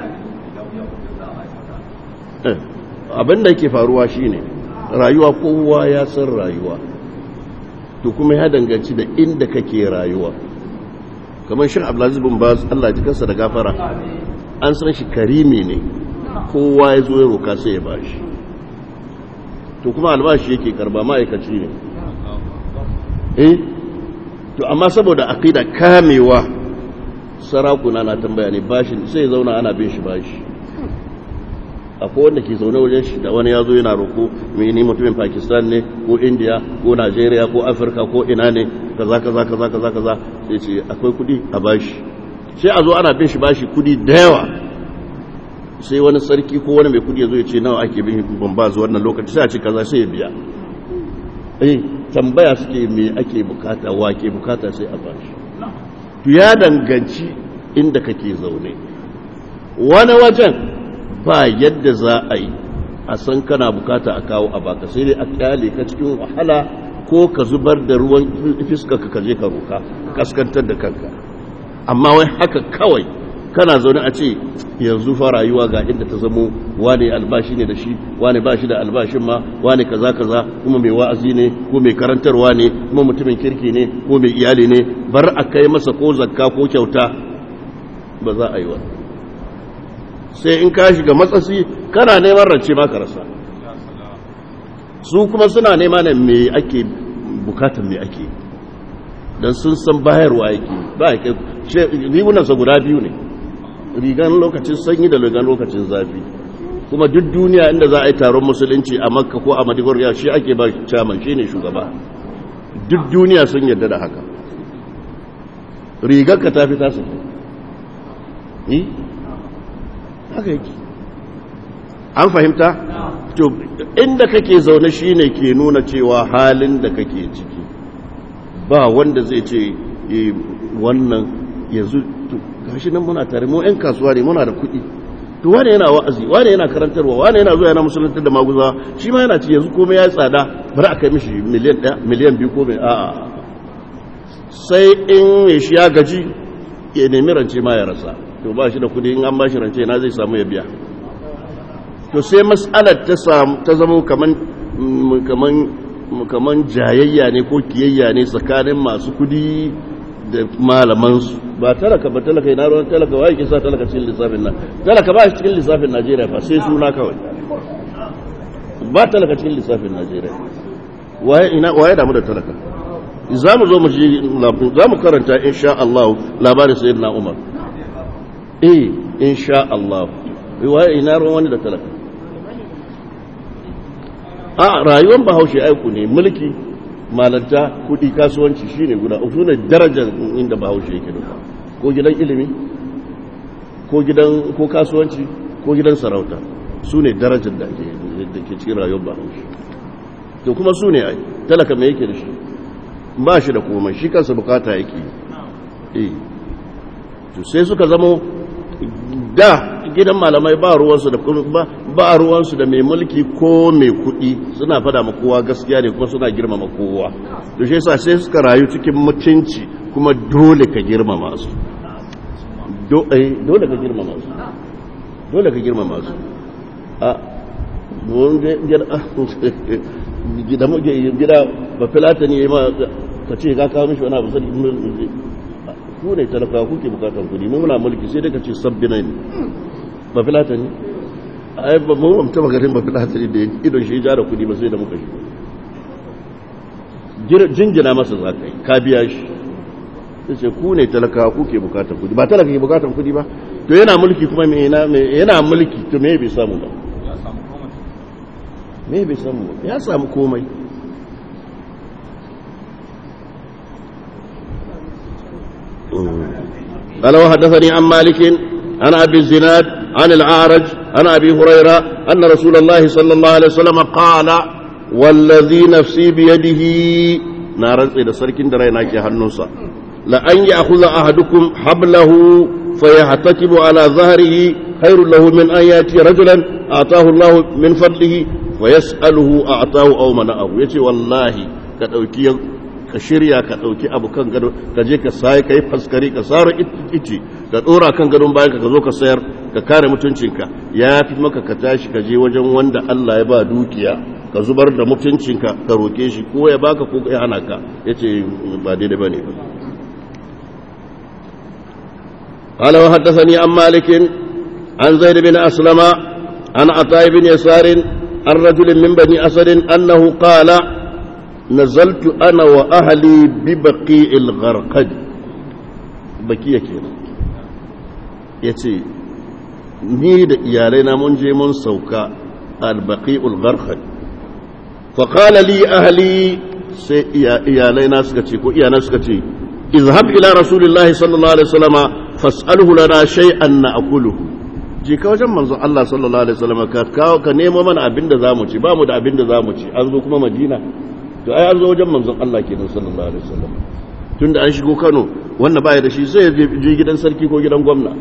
[SPEAKER 1] eh abin da yake faruwa shine rayuwa kowa ya san rayuwa to kuma ya danganci da inda kake rayuwa kamar shi abdulaziz bin baz Allah ji kansa da gafara an san shi karimi ne kowa ya zo ya roka sai ya bashi to kuma albashi yake karba ma'aikaci ne eh to amma saboda aqida kamewa sarakuna na tambaya ne bashi sai zauna ana bin shi bashi akwai wanda ke zaune wajen shi da wani ya zo yana roko mai ni mutumin pakistan ne ko india ko nigeria ko afirka ko ina ne kaza kaza kaza kaza kaza sai ce akwai kudi a bashi sai a zo ana bin shi bashi kudi da yawa sai wani sarki ko wani mai kudi ya zo ya ce nawa ake bin ban ba zuwa wannan lokaci sai a ce kaza sai ya biya eh tambaya suke me ake bukata wa ke bukata sai a bashi to ya danganci inda kake zaune wani wajen ba yadda za a yi a san kana bukata a kawo a baka sai dai a kyale ka cikin wahala ko ka zubar da ruwan fiska ka je ka roka kaskantar da kanka amma wai haka kawai kana zaune a ce yanzu fa rayuwa ga inda ta zamo wane albashi ne da shi wane ba shi da albashin ma wane kaza kaza kuma mai wa'azi ne ko mai karantarwa ne kuma mutumin kirki ne ko mai iyali ne bar a kai masa ko zakka ko kyauta ba za a yi wa sai in ka shiga matsasi kana neman rance ma ka rasa su kuma suna nema ne me ake bukatan me ake don sun san bayarwa yake ba ya kai rigunansa guda biyu ne rigan lokacin sanyi da rigan lokacin zafi kuma duk duniya inda za a yi taron musulunci a makka ko a madigoriya shi ake ba caman shi ne shugaba duk duniya sun yarda da haka rigar ka ta fi tasu yi haka yake an fahimta to inda kake zaune shine ke nuna cewa halin da kake ciki ba wanda zai ce wannan yanzu gashi nan muna tare mu 'yan kasuwa ne muna da kuɗi to wane yana wa'azi wane yana karantarwa wane yana zuwa yana musuluntar da maguza shi ma yana ci yanzu komai ya tsada bari a kai mishi miliyan ɗaya miliyan biyu ko mai a'a sai in mai shi ya gaji ya nemi rance ma ya rasa to ba shi da kuɗi in an ba shi rance na zai samu ya biya to sai mas'alar ta samu ta zama kaman kaman kaman jayayya ne ko kiyayya ne tsakanin masu kuɗi da malamansu ba talaka ba talaka ina ruwan talaka wa yake sa talaka cikin lissafin nan talaka ba shi cikin lissafin najeriya fa sai suna kawai ba talaka cikin lissafin najeriya waye ina waye damu da talaka za mu zo mu ji za mu karanta insha Allah labarin sayyidina Umar eh insha Allah waye ina ruwan wani da talaka a rayuwar bahaushe aiku ne mulki malanta kudi kasuwanci shine guda uku ne darajar inda bahaushe yake duka ko gidan ilimi ko gidan ko kasuwanci ko gidan sarauta su ne darajar da ke da ke cikin rayuwar bahaushe to kuma su ne ai talaka mai yake da shi ba shi da komai shi kansa bukata yake yi to sai suka zamo da gidan malamai ba ruwansu da ba ruwansu da mai mulki ko mai kuɗi suna fada ma kowa gaskiya ne kuma suna girmama kowa to shi yasa sai suka rayu cikin mutunci kuma dole ka girmama su dole ka girmama su dole ka girmama su a gida gida ba filata ne ma ka ce ka kawo mishi wani abu sani ku ne talaka kuke bukatar kudi mu muna mulki sai dai ka ce sabbi ne ba filata ne ai ba mu amta magarin ba filata ne da idon shi ja da kudi ba sai da muka shi jinjina masa za ka yi ka biya shi sai ce ku ne talaka kuke bukatar kudi ba talaka ke bukatar kudi ba to yana mulki kuma me yana mulki to me bai samu ba me bai samu ba ya samu komai قال وحدثني عن مالك عن أبي الزناد عن العارج عن أبي هريرة أن رسول الله صلى الله عليه وسلم قال والذي نفسي بيده نارا إذا سركن درينا كي هنوسا لأن يأخذ أحدكم حبله فيحتكب على ظهره خير له من أن يأتي رجلا أعطاه الله من فضله ويسأله أعطاه أو منعه يتي والله كتوكي ka shirya ka ɗauki abu kan gado ka je ka sai ka yi faskari ka sara ice ka ɗora kan gadon bayan ka zo ka sayar ka kare mutuncinka ya fi maka ka tashi ka je wajen wanda Allah ya ba dukiya ka zubar da mutuncinka ka roke shi ko ya baka ko ya hana ka ya ce ba daidai ba ne ba قال وحدثني عن مالك عن زيد بن أسلم عن عطاء بن يسار عن رجل من بني أسد أنه قال نزلت أنا وأهلي ببقيع الغرقد بقية كينا يتي ni da iyalaina mun je mun sauka albaqi'ul gharqad fa qala li ahli sai iyalaina suka ce ko iyana suka ce izhab ila rasulillahi sallallahu alaihi wasallama fas'alhu lana shay'an na'kuluhu je ka wajen manzon Allah sallallahu alaihi wasallama ka kawo ka nemo mana abinda zamu ci ba mu da abinda zamu ci an zo kuma Madina to ai an zo wajen manzon Allah kenan sallallahu alaihi wasallam tunda an shigo Kano wanda baya da shi sai je gidan sarki ko gidan gwamna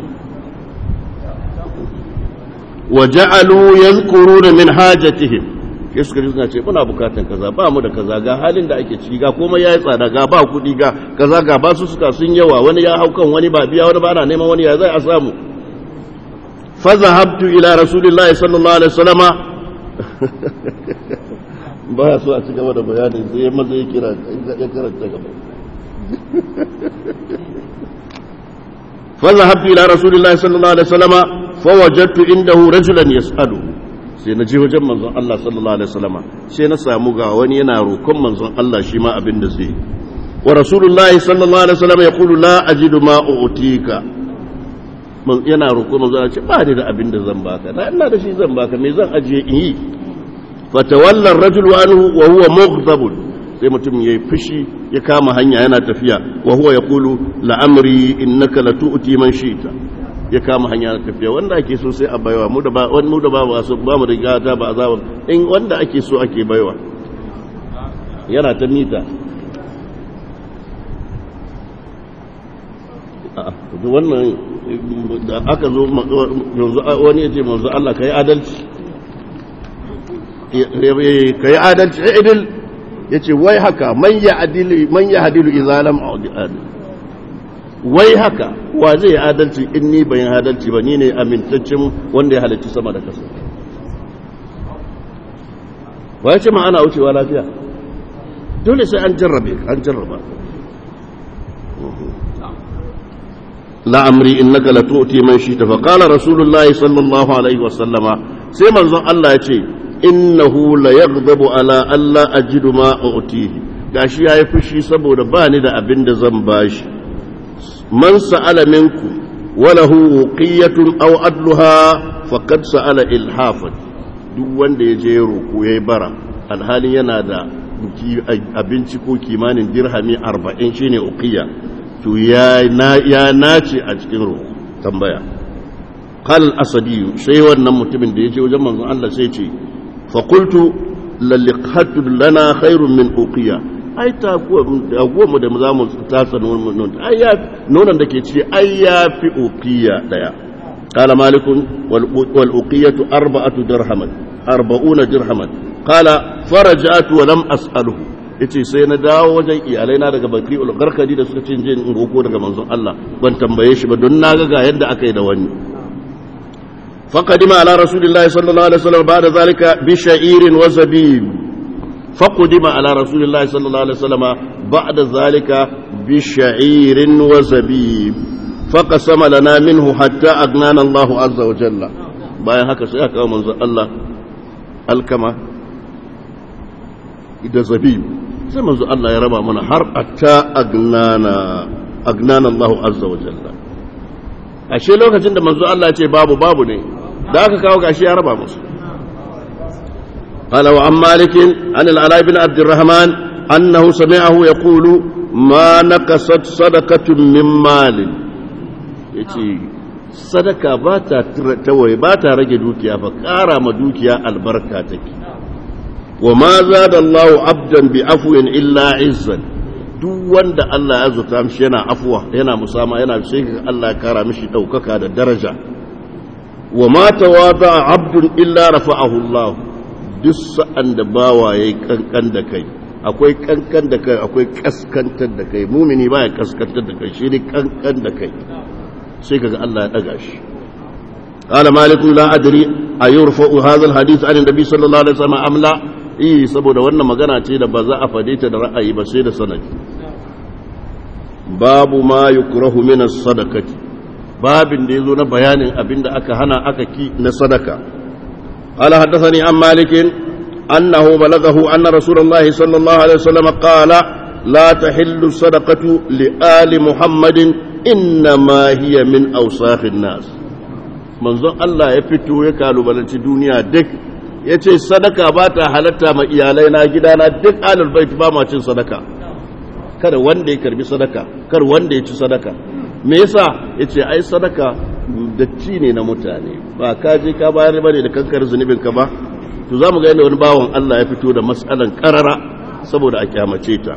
[SPEAKER 1] waja'alu yadhkuruna min hajatihim ke suka ji suna ce muna bukatan kaza ba mu da kaza ga halin da ake ciki ga komai yayi tsada ga ba kuɗi ga kaza ga ba su suka sun yawa wani ya hau kan wani ba biya wani ba ana neman wani ya zai a samu fa zahabtu ila rasulillahi sallallahu alaihi wasallama ba ya so a ci gaba da bayanin sai ya maza ya kira ya karanta gaba fa zahabtu ila rasulillahi sallallahu alaihi wasallama fa wajadtu indahu rajulan yas'alu sai na je wajen manzon Allah sallallahu alaihi wasallama sai na samu ga wani yana roƙon manzon Allah shi ma abin da zai wa rasulullahi sallallahu alaihi wasallama yaqulu la ajidu ma u'tika yana roƙon manzon Allah ce ba ni da abin da zan baka na ina da shi zan baka me zan ajiye in yi fatawalla ar-rajulu anhu wa huwa mughdab sai mutum yayi fushi ya kama hanya yana tafiya wa huwa yaqulu la amri innaka latu'ti man shi'ta ya kama hanya na tafiya wanda ake so sai a baiwa mu da ba wani mu da ba ba so ba mu da gata ba azaba in wanda ake so ake baiwa yana ta mita to wannan da aka zo yanzu wani ya ce manzo Allah kai adalci kai adalci idil yace wai haka man ya adilu man ya hadilu idza lam a'dil wai haka wa zai yi adalci in ni bayan adalci ba ni ne amintaccen wanda ya halarci sama da kasa wa ya ce ma ana wucewa lafiya dole sai an jarrabe an jarraba la'amri innaka latu'ti man shita fa qala rasulullahi sallallahu alaihi wa sallama sai manzon Allah ya ce innahu la yaghdabu ala alla ajidu ma u'tihi gashi yayi fushi saboda ba ni da abin da zan bashi من سأل منكم وله وقية أو أدلها faqad sa'ala ilhafan duk wanda ya je roko yayi bara alhalin yana da abinci ko kimanin dirhami 40 shine uqiya to ya ya nace a cikin roko tambaya qal asadi sai wannan mutumin da yaje wajen manzon Allah sai ce fa qultu laliqhatu lana khairun min uqiya ai ta guwa mu da za mu tasa nonon ai ya nonon da ke ci ai ya fi uqiya daya qala malikun wal uqiyatu arba'atu dirhaman arba'una dirhaman qala faraja'tu wa lam as'aluhu yace sai na dawo wajen iyalai na daga bakri ul garkadi da suka ce je in roko daga manzon Allah ban tambaye shi ba don na ga ga yadda aka yi da wani faqadima ala rasulillahi sallallahu alaihi wasallam ba'da zalika bi sha'irin wa zabib faqadima ala rasulillahi sallallahu alaihi wasallam ba'da zalika bi sha'irin wa zabib faqasama lana minhu hatta agnana Allah azza wa jalla bayan haka sai aka manzon Allah alkama da zabib sai manzo Allah ya raba mana har atta agnana agnana Allah azza wa jalla ashe lokacin da manzo Allah ya ce babu babu ne da aka kawo gashi ya raba musu قال وعن مالك عن العلاء بن عبد الرحمن أنه سمعه يقول ما نقصت صدقة من مال يتي صدقة باتا توي باتا رجي دوكيا فكارا ما دوكيا البركة تكي وما زاد الله عبدا بعفو إلا عزا duk wanda Allah ya zuta mishi yana afuwa yana musama yana sai Allah ya kara mishi daukaka da daraja wa ma tawada abdun illa rafa'ahu Allah duk sa'an da bawa yayi kankan da kai akwai kankan da kai akwai kaskantar da kai mumini baya kaskantar da kai shi ne kankan da kai sai kaga Allah ya daga shi قال مالك لا أدري أيرفع هذا الحديث عن النبي صلى الله عليه وسلم أم لا eh saboda wannan magana ce da ba za a fade ta da ra'ayi ba sai da sanadi babu ma yukrahu min as-sadaqati babin da yazo na bayanin abinda aka hana aka ki na sadaka qala haddathani an malik annahu balaghahu anna rasulullahi sallallahu alaihi wasallam qala la tahillu sadaqatu li ali muhammadin innama hiya min awsakhin nas manzon Allah ya fito ya kalubalanci duniya duk ya ce sadaka ba ta halatta ma iyalai na gidana duk alal bait ba ma cin sadaka kada wanda ya karbi sadaka kar wanda ya ci sadaka me yasa ya ce ai sadaka datti ne na mutane ba ka je ka bayar bane da kankar zunubin ka ba to zamu ga yadda wani bawan Allah ya fito da mas'alan karara saboda a kyamace ta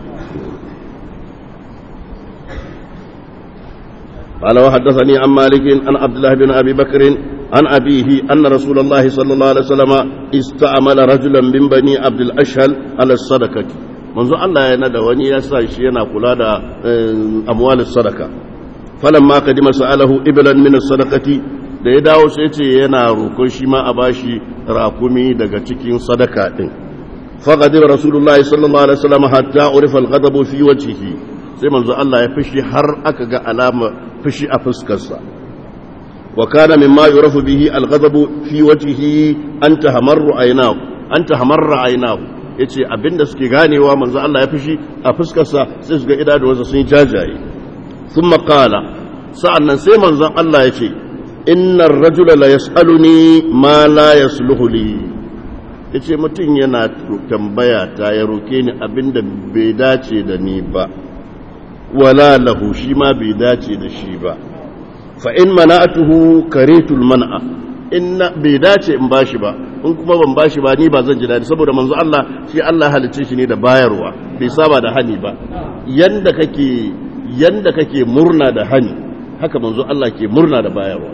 [SPEAKER 1] قال وحدثني عن مالك عن عبد الله بن ابي بكر عن أبيه أن رسول الله صلى الله عليه وسلم استعمل رجلا من بني عبد الأشهل على الصدقة منذ الله ينادى وني يسا شينا كلا أموال الصدقة فلما قدم سأله إبلا من الصدقة da ya dawo sai ce yana roƙon shi ma a bashi rakumi daga cikin sadaka din faqadir rasulullahi sallallahu alaihi wasallam hatta urifa al-ghadabu fi wajhihi sai manzo Allah ya fishi har aka ga alama fishi a fuskarsa وكان مما يعرف به الغضب في وجهه أن تهمر عيناه أن تهمر عيناه yace abinda suke ganewa manzo Allah ya fishi a fuskarsa sai su ga idanuwansa sun jajaye thumma qala sa'annan sai manzon Allah yace innar rajula la yasaluni ma la yasluhu li yace mutum yana tambaya ta ya roke ni abinda bai dace da ni ba wala lahu shi ma bai dace da shi ba fa'in mana'atuhu karetul mana'a in bai dace in bashi ba in kuma ban bashi ba ni ba zan ji daɗi saboda manzo Allah shi Allah halicce shi ne da bayarwa bai saba da hani ba yanda kake yanda kake murna da hani haka manzo Allah ke murna da bayarwa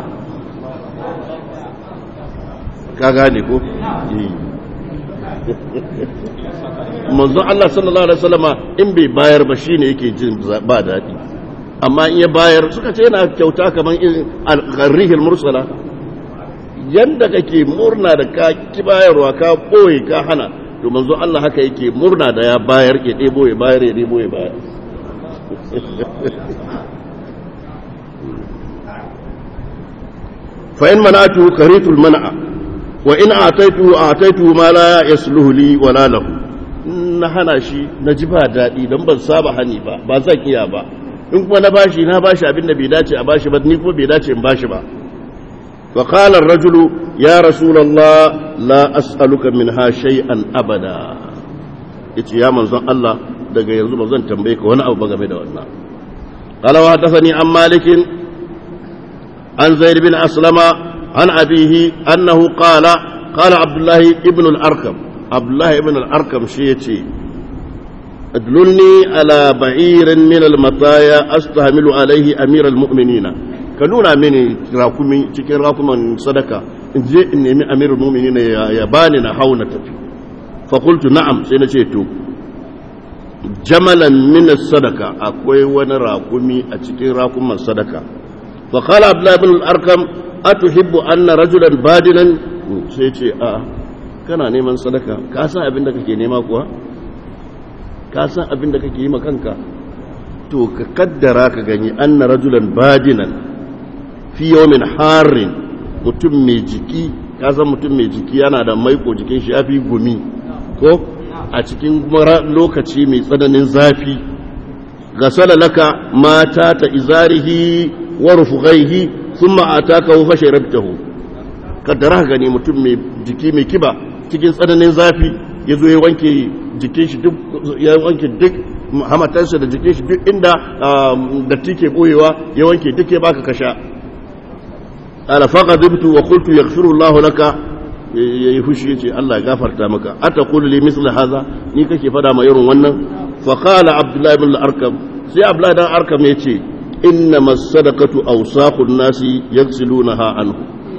[SPEAKER 1] ka gane ko manzo Allah sallallahu alaihi wasallama in bai bayar ba shine yake jin ba daɗi amma in ya bayar suka ce yana kyauta kamar al-gharrihil mursala yanda kake murna da ka ki bayarwa ka boye ka hana to manzo Allah haka yake murna da ya bayar ya debo ya bayar ya debo ya bayar fa in manatu karitul man'a wa in ataitu ataitu ma la yasluhu li wala lahu na hana shi na ji ba daɗi don ban saba hani ba ba zan iya ba in kuma na bashi na bashi abin da bai dace a bashi ba ni kuma bai dace in bashi ba فقال الرجل يا رسول الله لا أسألك منها شيئا أبدا yace ya manzon Allah daga yanzu ba zan tambaye ka wani abu ba game da wannan qala wa hadathani an malikin an zaid bin aslama an abihi annahu qala qala abdullah ibn al-arkam abdullah ibn al-arkam shi yace adlulni ala ba'irin min al-mataya astahmilu alayhi amir al-mu'minina ka nuna mini rakumi cikin rakuman sadaka in je in nemi amirul mu'minina ya bani na hauna tafi fakultu na'am sai na ce to jamalan min sadaka akwai wani rakumi a cikin rakuman sadaka fa qala abdullah ibn al-arkam atuhibbu anna rajulan badinan sai ce a kana neman sadaka ka san abin da kake nema kuwa ka san abin da kake yi ma kanka to ka kaddara ka gani anna rajulan badinan fi yawmin harin mutum mai jiki ka san mutum mai jiki yana da maiko jikin shi ya fi gumi ko a cikin lokaci mai tsananin zafi gasala laka mata ta izarihi wa rufghaihi thumma ataka wa fasharabtahu kaddara gani mutum mai jiki mai kiba cikin tsananin zafi yazo ya wanke jikin shi duk ya wanke duk hamatarsa da jikin shi duk inda datti ke boyewa ya wanke duk ya baka kasha ala faqadibtu wa qultu yaghfiru Allahu laka ya yi fushi ya ce Allah gafarta maka ata kulu li misli haza ni kake fada ma irin wannan fa qala abdullahi ibn al-arkam sai abdullahi dan arkam ya ce inna masadaqatu awsaqun nasi yaghsilunaha anhu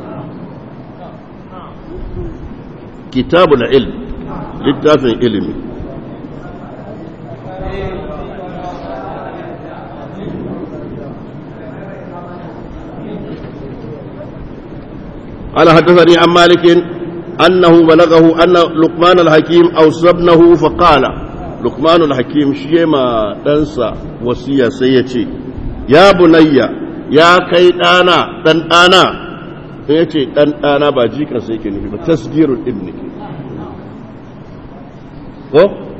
[SPEAKER 1] kitabul ilm littafin ilimi قال حدثني عن مالك أنه بلغه أن لقمان الحكيم أوصى ابنه فقال لقمان الحكيم شيما تنسى وصية سيتي يا بني يا كيدانا دندانا yace dan dana ba jika sai ke nufi ba tasgirul ibni ko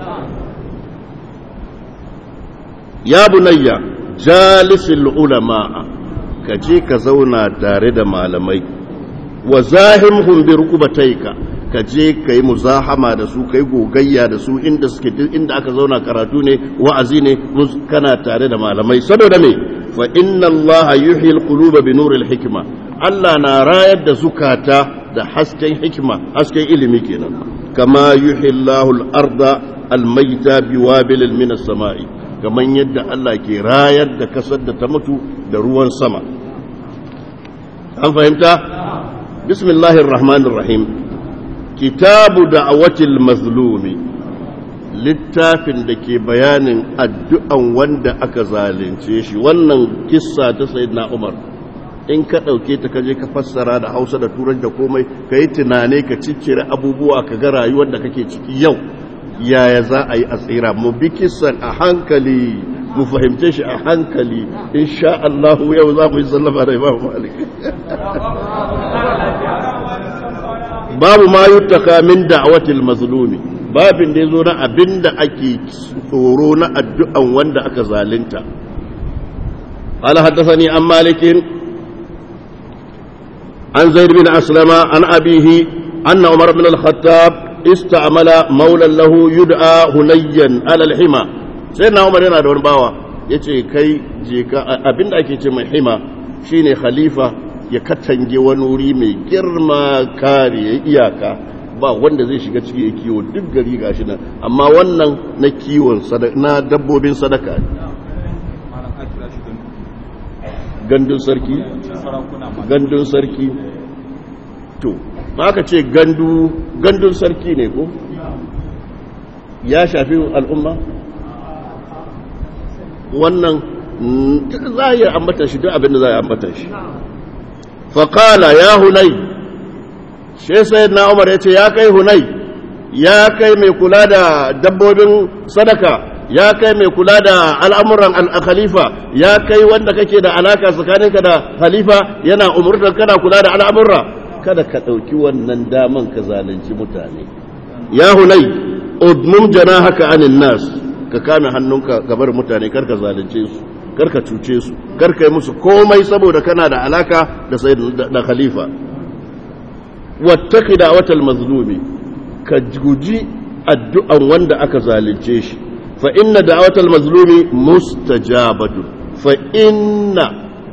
[SPEAKER 1] ya bunayya jalisul ulama ka je ka zauna tare da malamai wa zahimhum bi rukubataika ka je kai muzahama da su kai gogayya da su inda suke inda aka zauna karatu ne wa'azi ne kana tare da malamai saboda me fa inna allaha yuhyi alquluba bi nuril hikma Allah na rayar da zukata da hasken hikima hasken ilimi kenan kama yuhyi allahu al-arda al-mayta bi wabilin min as-sama'i kaman yadda Allah ke rayar da kasar da ta mutu da ruwan sama an fahimta بسم الله الرحمن الرحيم كتاب دعوة المظلوم littafin da ke bayanin addu'an wanda aka zalunce shi wannan kissa ta sayyidina Umar in ka ɗauke ta kaje ka fassara da Hausa da Turanci da komai ka yi tunane ka ciccire abubuwa ka ga rayuwar da kake ciki yau yaya za a yi a tsira mu bi kissan a hankali mu fahimce shi a hankali insha Allah yau za mu yi sallama da Imam Malik babu ma yuttaka min da'watil mazlumi babin da yazo na abinda ake tsoro na addu'an wanda aka zalunta قال حدثني عن مالك عن زيد بن أسلم عن أبيه أن عمر بن الخطاب استعمل مولا له يدعى هنيا على الحمى سيدنا عمر yana da wani bawa yace kai je ka abinda ake ce mai hima shine khalifa ya katange wani wuri mai girma kare iyaka ba wanda zai shiga ciki ya kiwo duk gari gashi nan amma wannan na kiwon na dabbobin sadaka ne gandun sarki gandun sarki to ba ka ce gandu gandun sarki ne ko ya shafi al'umma wannan za a yi ambata shi duk abin da za a yi ambata shi faƙala ya hunai shi sai na umar ya ce ya kai hunai ya kai mai kula da dabbobin sadaka ya kai mai kula da al'amuran al-khalifa ya kai wanda kake da alaka tsakaninka da khalifa yana umurtar kana kula da al'amurra kada ka ɗauki wannan daman ka zalunci mutane ya hunai udmum haka anin nas ka kame hannunka gabar mutane karka zalunce su karka cuce su karka yi musu komai saboda kana da alaka da da khalifa wattaqi da'watal mazlumi ka guji addu'an wanda aka zalunce shi fa inna da'watal mazlumi mustajabatu fa inna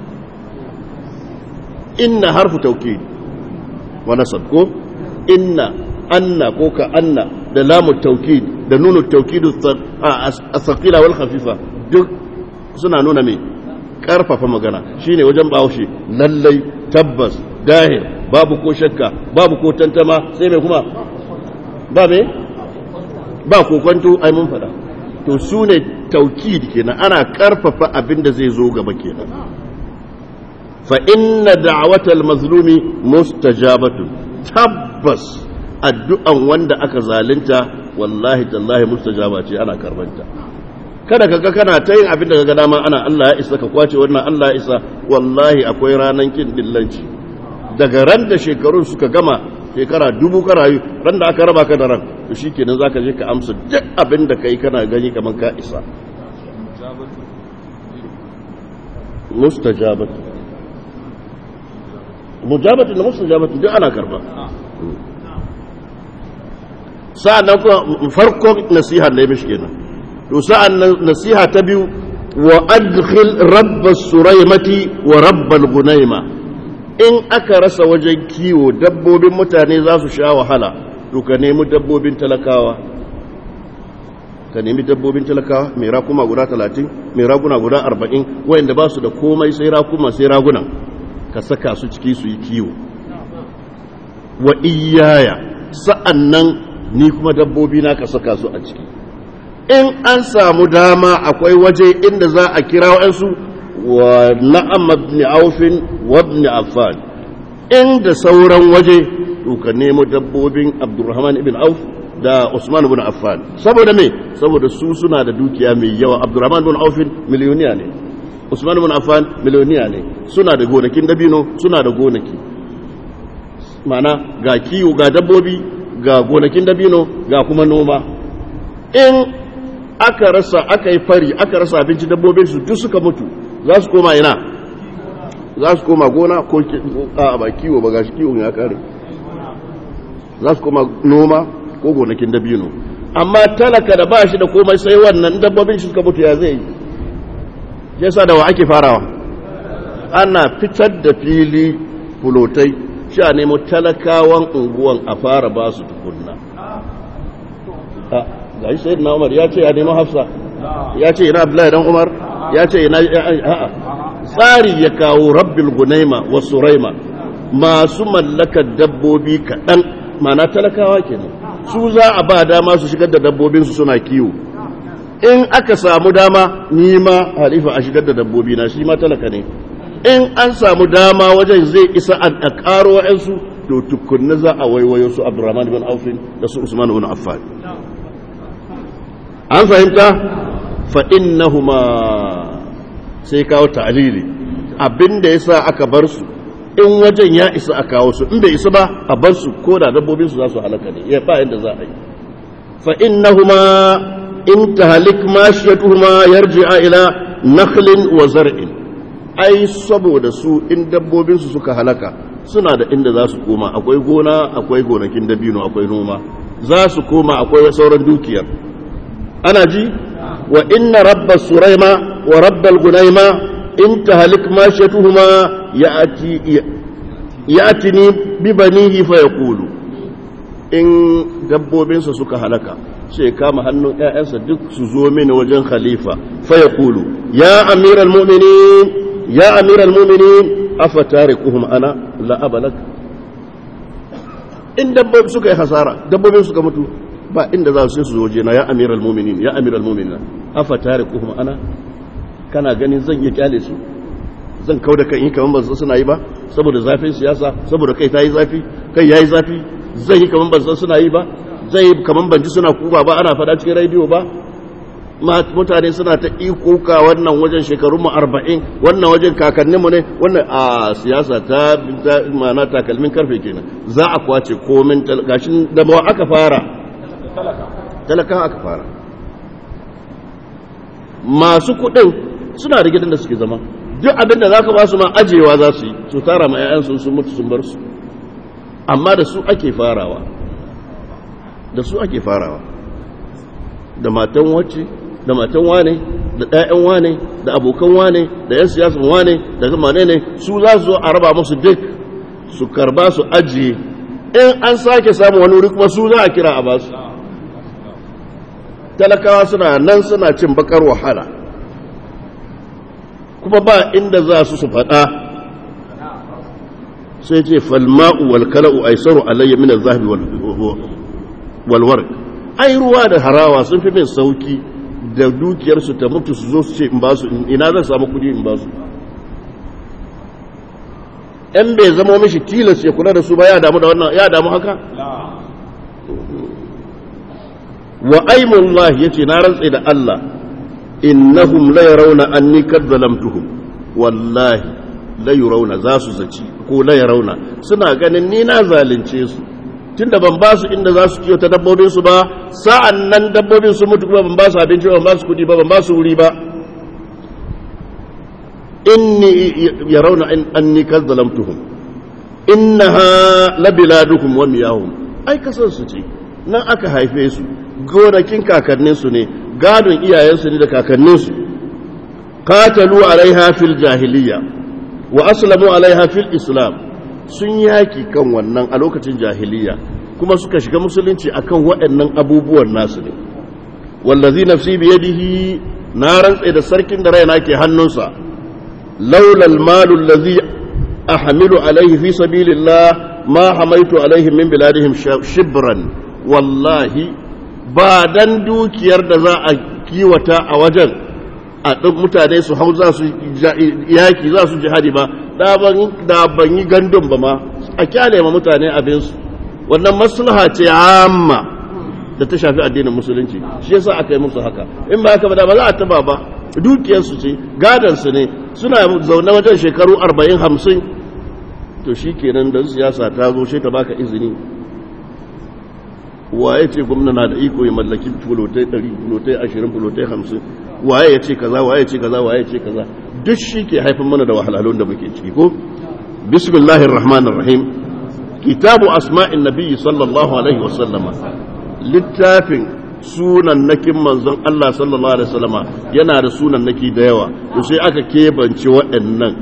[SPEAKER 1] inna harfu tawkid wa nasab ko inna anna ko ka anna da lamu tawkid da nunu tawkid as-saqila wal khafifa duk suna nuna me karfafa magana shine wajen bahaushe lallai tabbas dahir babu ko shakka babu ko tantama sai mai kuma ba me ba ko kwanto ai mun fada to su ne taukid kenan ana karfafa abin da zai zo gaba kenan fa inna da'watal mazlumi mustajabatu tabbas addu'an wanda aka zalunta wallahi tallahi mustajaba ce ana karbanta kada kaga kana ta yin abin da kaga dama ana Allah ya isa ka kwace wannan Allah ya isa wallahi akwai ranan kin dillanci daga ran da shekarun suka gama shekara dubu ka rayu ran da aka raba ka da ran to shikenan zaka je ka amsa duk abin da kai kana gani kaman ka isa mustajabatu mujabatu da mustajabatu duk ana karba sa'annan kuma farkon nasiha ne mishi kenan to sa'an nasiha ta biyu wa adkhil rabbas suraimati wa rabbal gunaima in aka rasa wajen kiwo dabbobin mutane za su sha wahala to ka nemi dabbobin talakawa ka nemi dabbobin talakawa mai rakuma guda talatin mai raguna guda arba'in wayanda ba su da komai sai rakuma sai raguna ka saka su ciki su yi kiwo wa iyaya sa'an nan ni kuma dabbobi na ka saka su a ciki in an samu dama akwai waje inda za a kira wa'ansu wa na'am ibn aufin wa ibn affan inda sauran waje to ka nemo dabbobin abdurrahman ibn auf da usman ibn affan saboda me saboda su suna da dukiya mai yawa abdurrahman ibn aufin miliyoniya ne usman ibn affan miliyoniya ne suna da gonakin dabino suna da gonaki mana ga kiwo ga dabbobi ga gonakin dabino ga kuma noma in aka rasa aka yi fari aka rasa abinci dabbobin su duk suka mutu za su koma ina za su koma gona ko a ba kiwo ba gashi kiwon ya kare za su koma noma ko gonakin dabino amma talaka da ba shi da komai sai wannan dabbobin shi suka mutu ya zai yi yasa da wa ake farawa ana fitar da fili fulotai sha nemo talakawan unguwan a fara ba su tukunna ga shi sai na umar ya ce ya nemo hafsa ya ce ina abdullahi dan umar ya ce ina a'a tsari ya kawo rabbil gunaima wa suraima masu mallakar dabbobi kaɗan mana talakawa kenan su za a ba dama su shigar da dabbobinsu suna kiwo in aka samu dama ni ma halifa a shigar da dabbobi na shi ma talaka ne in an samu dama wajen zai isa a ƙaro wa'yansu to tukunna za a waiwayo su abdurrahman bin aufin da su usman bin affan an fahimta fa innahuma sai kawo ta'lili abinda yasa aka bar su in wajen ya isa a kawo su in bai isa ba a bar su ko da dabbobin su za su halaka ne ya ba inda za a yi fa innahuma in tahlik mashiyatuhuma yarji'a ila nakhlin wa zar'in ai saboda su in dabbobin su suka halaka suna da inda za su koma akwai gona akwai gonakin dabino akwai noma za su koma akwai sauran dukiyar ana ji wa inna rabba suraima wa rabbal gunaima in tahlik mashiyatuhuma ya'ti ya'tini bi banihi fa yaqulu in dabbobinsa suka halaka sai kama hannun ƴaƴansa duk su zo mini wajen khalifa fa yaqulu ya amiral mu'minin ya amiral mu'minin afa tarikuhum ana la abalak in dabbobi suka yi hasara dabbobin suka mutu ba inda za su su waje na ya amiral mu'minin ya amiral mu'minin afa tarikuhum ana kana ganin zan iya kyale su zan kau da kan yi kaman ban suna yi ba saboda zafin siyasa saboda kai ta yi zafi kai yayi zafi zai yi kaman ban suna yi ba zai yi kaman ban ji suna kuka ba ana faɗa cikin rediyo ba mutane suna ta ikuka wannan wajen shekarun mu arba'in wannan wajen kakannin mu ne wannan a siyasa ta mana takalmin karfe kenan za a kwace komin gashin da ba aka fara talaka aka fara masu kuɗin suna da gidan da suke zama duk abin da za ka ba su ma ajewa za su yi su tara ma 'ya'yansu sun mutu sun bar su amma da su ake farawa da su ake farawa da matan wacce da matan wane da ɗayan wane da abokan wane da yan siyasan wane da zama ne su za su zo a raba musu duk su karba su ajiye in an sake samun wani wuri kuma su za a kira a basu talakawa suna nan suna cin bakar wahala kuma ba inda za su su faɗa sai ce falma'u wal kala'u aisaru alayya min az-zahabi wal warq ai ruwa da harawa sun fi min sauki da dukiyar su ta mutu su zo su ce in ba su ina zan samu kudi in ba su in bai zama mishi tilas ya kula da su ba ya damu da wannan ya damu haka wa aimullahi yace na rantsa da Allah innahum la yarawna anni kad zalamtuhum wallahi la yarawna za su zaci ko la yarawna suna ganin ni na zalunce su tunda ban ba su inda za su kiyo ta dabbobin su ba sa'an nan dabbobin su mutu kuma ban ba su abinci ba ban ba su kudi ba ban ba su wuri ba inni yarawna anni kad zalamtuhum innaha la biladukum wa miyahum ai kasan su ce nan aka haife su gonakin kakanninsu ne gadon iyayensu ne da kakanninsu katalu alaiha fil jahiliya wa aslamu alaiha fil islam sun yaki kan wannan a lokacin jahiliya kuma suka shiga musulunci akan waɗannan abubuwan nasu ne wallazi nafsi biyadihi na rantse da sarkin da raina ke hannunsa laula almalu allazi ahmilu alaihi fi sabilillah ma hamaitu alaihim min biladihim shibran wallahi ba dan dukiyar da za a kiwata a wajen a duk mutane su hau za su yaki za su jihadi ba da ban yi gandun ba ma a kyale ma mutane abinsu wannan maslaha ce amma da ta shafi addinin musulunci shi yasa aka yi musu haka in ba haka ba da ba za a taba ba dukiyarsu ce gadansu ne suna zaune wajen shekaru arba'in hamsin to shi kenan da siyasa ta zo shi ta baka izini waye ce gwamna na da iko ya mallaki fulotai 100 fulotai 20 fulotai 50 waye ya ce kaza waye ya ce kaza waye ya ce kaza duk shi ke haifin mana da wahalhalun da muke ciki ko bismillahir rahmanir rahim kitabu asma'in nabiyyi sallallahu alaihi wasallama littafin sunan nakin manzon Allah sallallahu alaihi wasallama yana da sunan naki da yawa to sai aka kebance waɗannan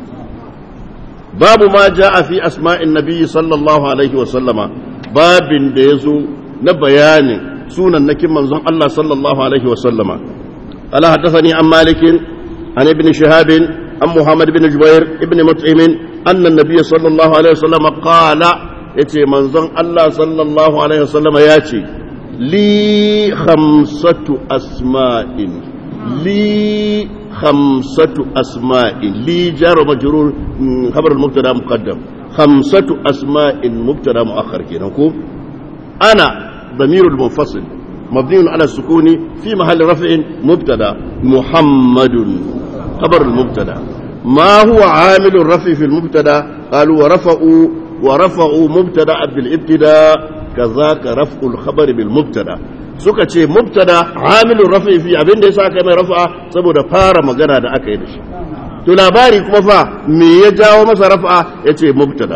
[SPEAKER 1] babu ma ja'a fi asma'in nabiyyi sallallahu alaihi wasallama babin da yazo na bayanin sunan nakin manzon Allah sallallahu alaihi wasallama ala hadathani an malikin an ibn shihab an muhammad ibn jubair ibn mut'im anna an-nabiy sallallahu alaihi wasallama qala yace manzon Allah sallallahu alaihi wasallama yace li khamsatu asma'in li khamsatu asma'in li jar majrur khabar al-mubtada muqaddam khamsatu asma'in mubtada muakhar kenan ko ana ضمير المنفصل مبني على السكون في محل رفع مبتدا محمد خبر المبتدا ما هو عامل الرفع في المبتدا قالوا ورفعوا ورفعوا مبتدا بالابتداء كذاك رفع الخبر بالمبتدا suka ce mubtada amilun rafi fi abin da yasa kai mai rafa saboda fara magana da aka yi da shi to labari kuma fa me ya jawo masa rafa yace mubtada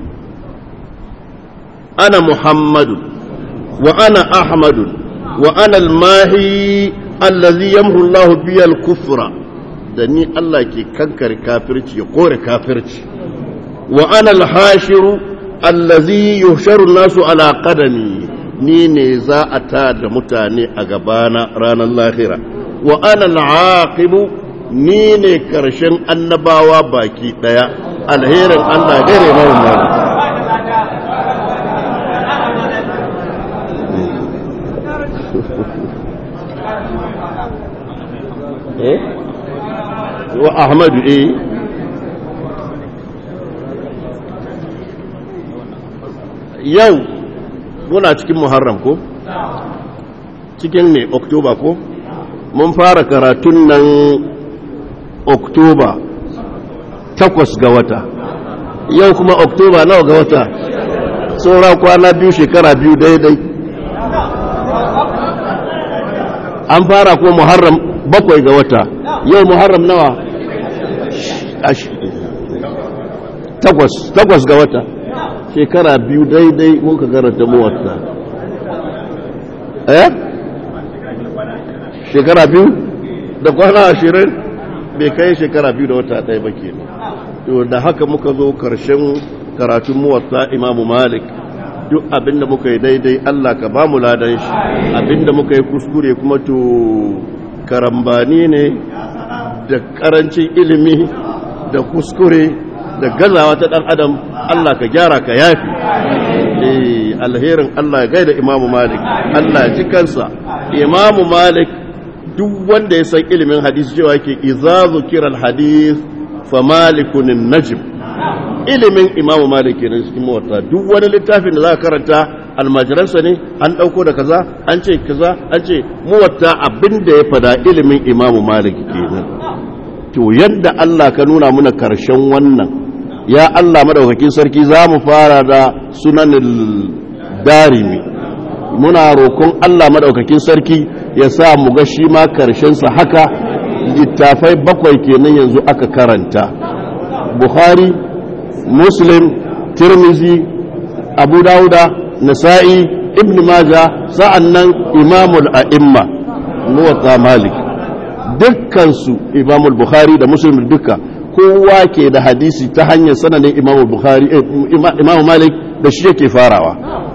[SPEAKER 1] ana muhammadu wa ana ahmadu wa ana almahi allazi yamhu Allah biya al-kufra da ni Allah ke kankare kafirci ya kore kafirci wa ana al-hashiru allazi yuhsharu nasu ala qadami ni ne za a ta da mutane a gabana ranar lahira wa ana al-aqibu ni ne karshen annabawa baki daya alherin Allah gare mai eh wa ahmadu eh yau muna cikin muharram ko cikin ne oktoba ko mun fara karatun nan oktoba takwas ga wata yau kuma oktoba nawa ga wata saura kwana biyu shekara biyu daidai an fara ko muharram bakwai ga wata yau muharram nawa takwas takwas ga wata shekara biyu daidai muka karanta muwatta eh shekara biyu da kwana ashirin bai kai shekara biyu da wata ɗaya ba ke to da haka muka zo karshen karatun muwatta imamu malik duk abinda muka yi daidai Allah ka ba mu ladan shi abinda muka yi kuskure kuma to karambani ne da karancin ilimi da kuskure da gazawa ta dan adam Allah ka gyara ka yafi eh alherin Allah ya gaida imamu malik Allah ya ji kansa imamu malik duk wanda ya san ilimin hadisi cewa yake idza zukira alhadith fa malikun najm ilimin imamu malik kenan cikin mawarta duk wani littafin da za ka karanta almajiransa ne an ɗauko da kaza an ce kaza an ce muwatta abin da ya fada ilimin imamu malik kenan to yadda Allah ka nuna muna karshen wannan ya Allah madaukakin sarki za mu fara da sunanin darimi muna roƙon Allah madaukakin sarki ya sa mu ga shi ma karshensa haka littafai bakwai kenan yanzu aka karanta bukhari muslim tirmizi abu dauda nasa'i ibn maja sa'annan imamul a'imma muwatta malik dukkansu imamul bukhari da muslim duka kowa ke da hadisi ta hanyar sananin imamul bukhari imamu malik da shi yake farawa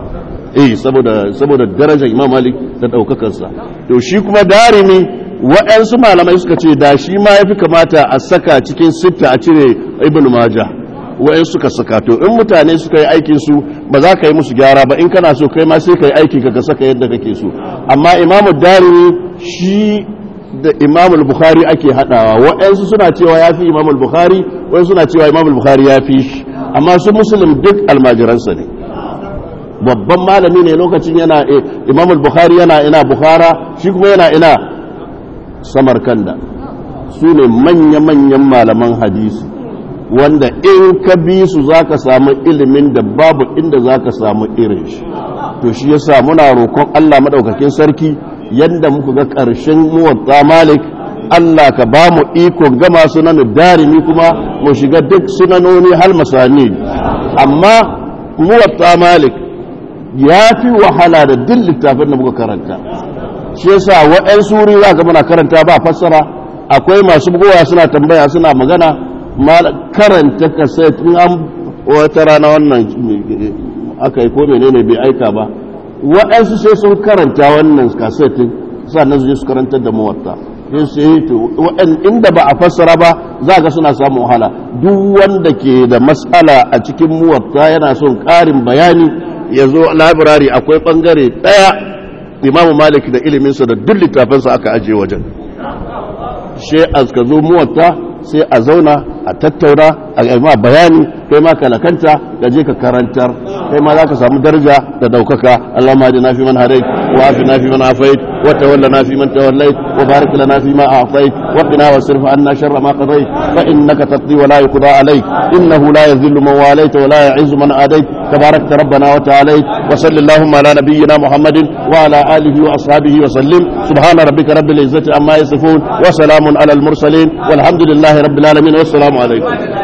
[SPEAKER 1] eh saboda saboda darajar imam malik da daukakarsa to shi kuma darimi waɗansu malamai suka ce da shi ma yafi kamata a saka cikin sitta a cire ibn majah wa'in suka saka to in mutane suka yi aikin su ba za ka yi musu gyara ba in kana so kai ma sai ka yi aiki ka saka yadda kake so amma imamu darimi shi da imamu bukhari ake hadawa wa'ansu suna cewa ya fi imamu bukhari wa'ansu suna cewa imamu bukhari ya fi shi amma su musulun duk almajiransa ne babban malami ne lokacin yana imamu bukhari yana ina bukhara shi kuma yana ina samarkanda su ne manya-manyan malaman hadisi wanda in ka bi su za ka samu ilimin da babu inda za ka samu irin shi to shi yasa muna roƙon Allah maɗaukakin sarki yadda muka ga ƙarshen muwatta malik Allah ka ba mu ikon gama sunan darimi kuma mu shiga duk sunanoni hal masani amma muwatta malik ya fi wahala da duk littafin da muka karanta shi yasa wa'yan suri za ka muna karanta ba fassara akwai masu bugowa suna tambaya suna magana karanta kaset in an wata rana wannan aka yi ko menene bai aika ba waɗansu sai sun karanta wannan kasetin sannan su je su karantar da mawatta inda ba a fassara ba za ga suna samun wahala duk wanda ke da matsala a cikin muwatta yana son ƙarin bayani ya zo labirari akwai ɓangare ɗaya imamu malik da iliminsa da duk littafinsa aka ajiye wajen shi ka zo muwatta sai a zauna a tattauna a ma bayani kai ma kalakanta ka je ka karantar kai ma za ka samu daraja da daukaka Allah ma na fi man hadait wa afi na fi man afait wa tawalla na fi man tawallait wa barik lana fi ma a'tait wa qina wasrif anna sharra ma qadait fa innaka taqdi wa la yuqda alayk innahu la yadhillu man walayta wa la yu'izzu man adait تبارك ربنا وتعالى وصل اللهم على نبينا محمد وعلى آله وأصحابه وسلم سبحان ربك رب العزة عما يصفون وسلام على المرسلين والحمد لله رب العالمين والسلام عليكم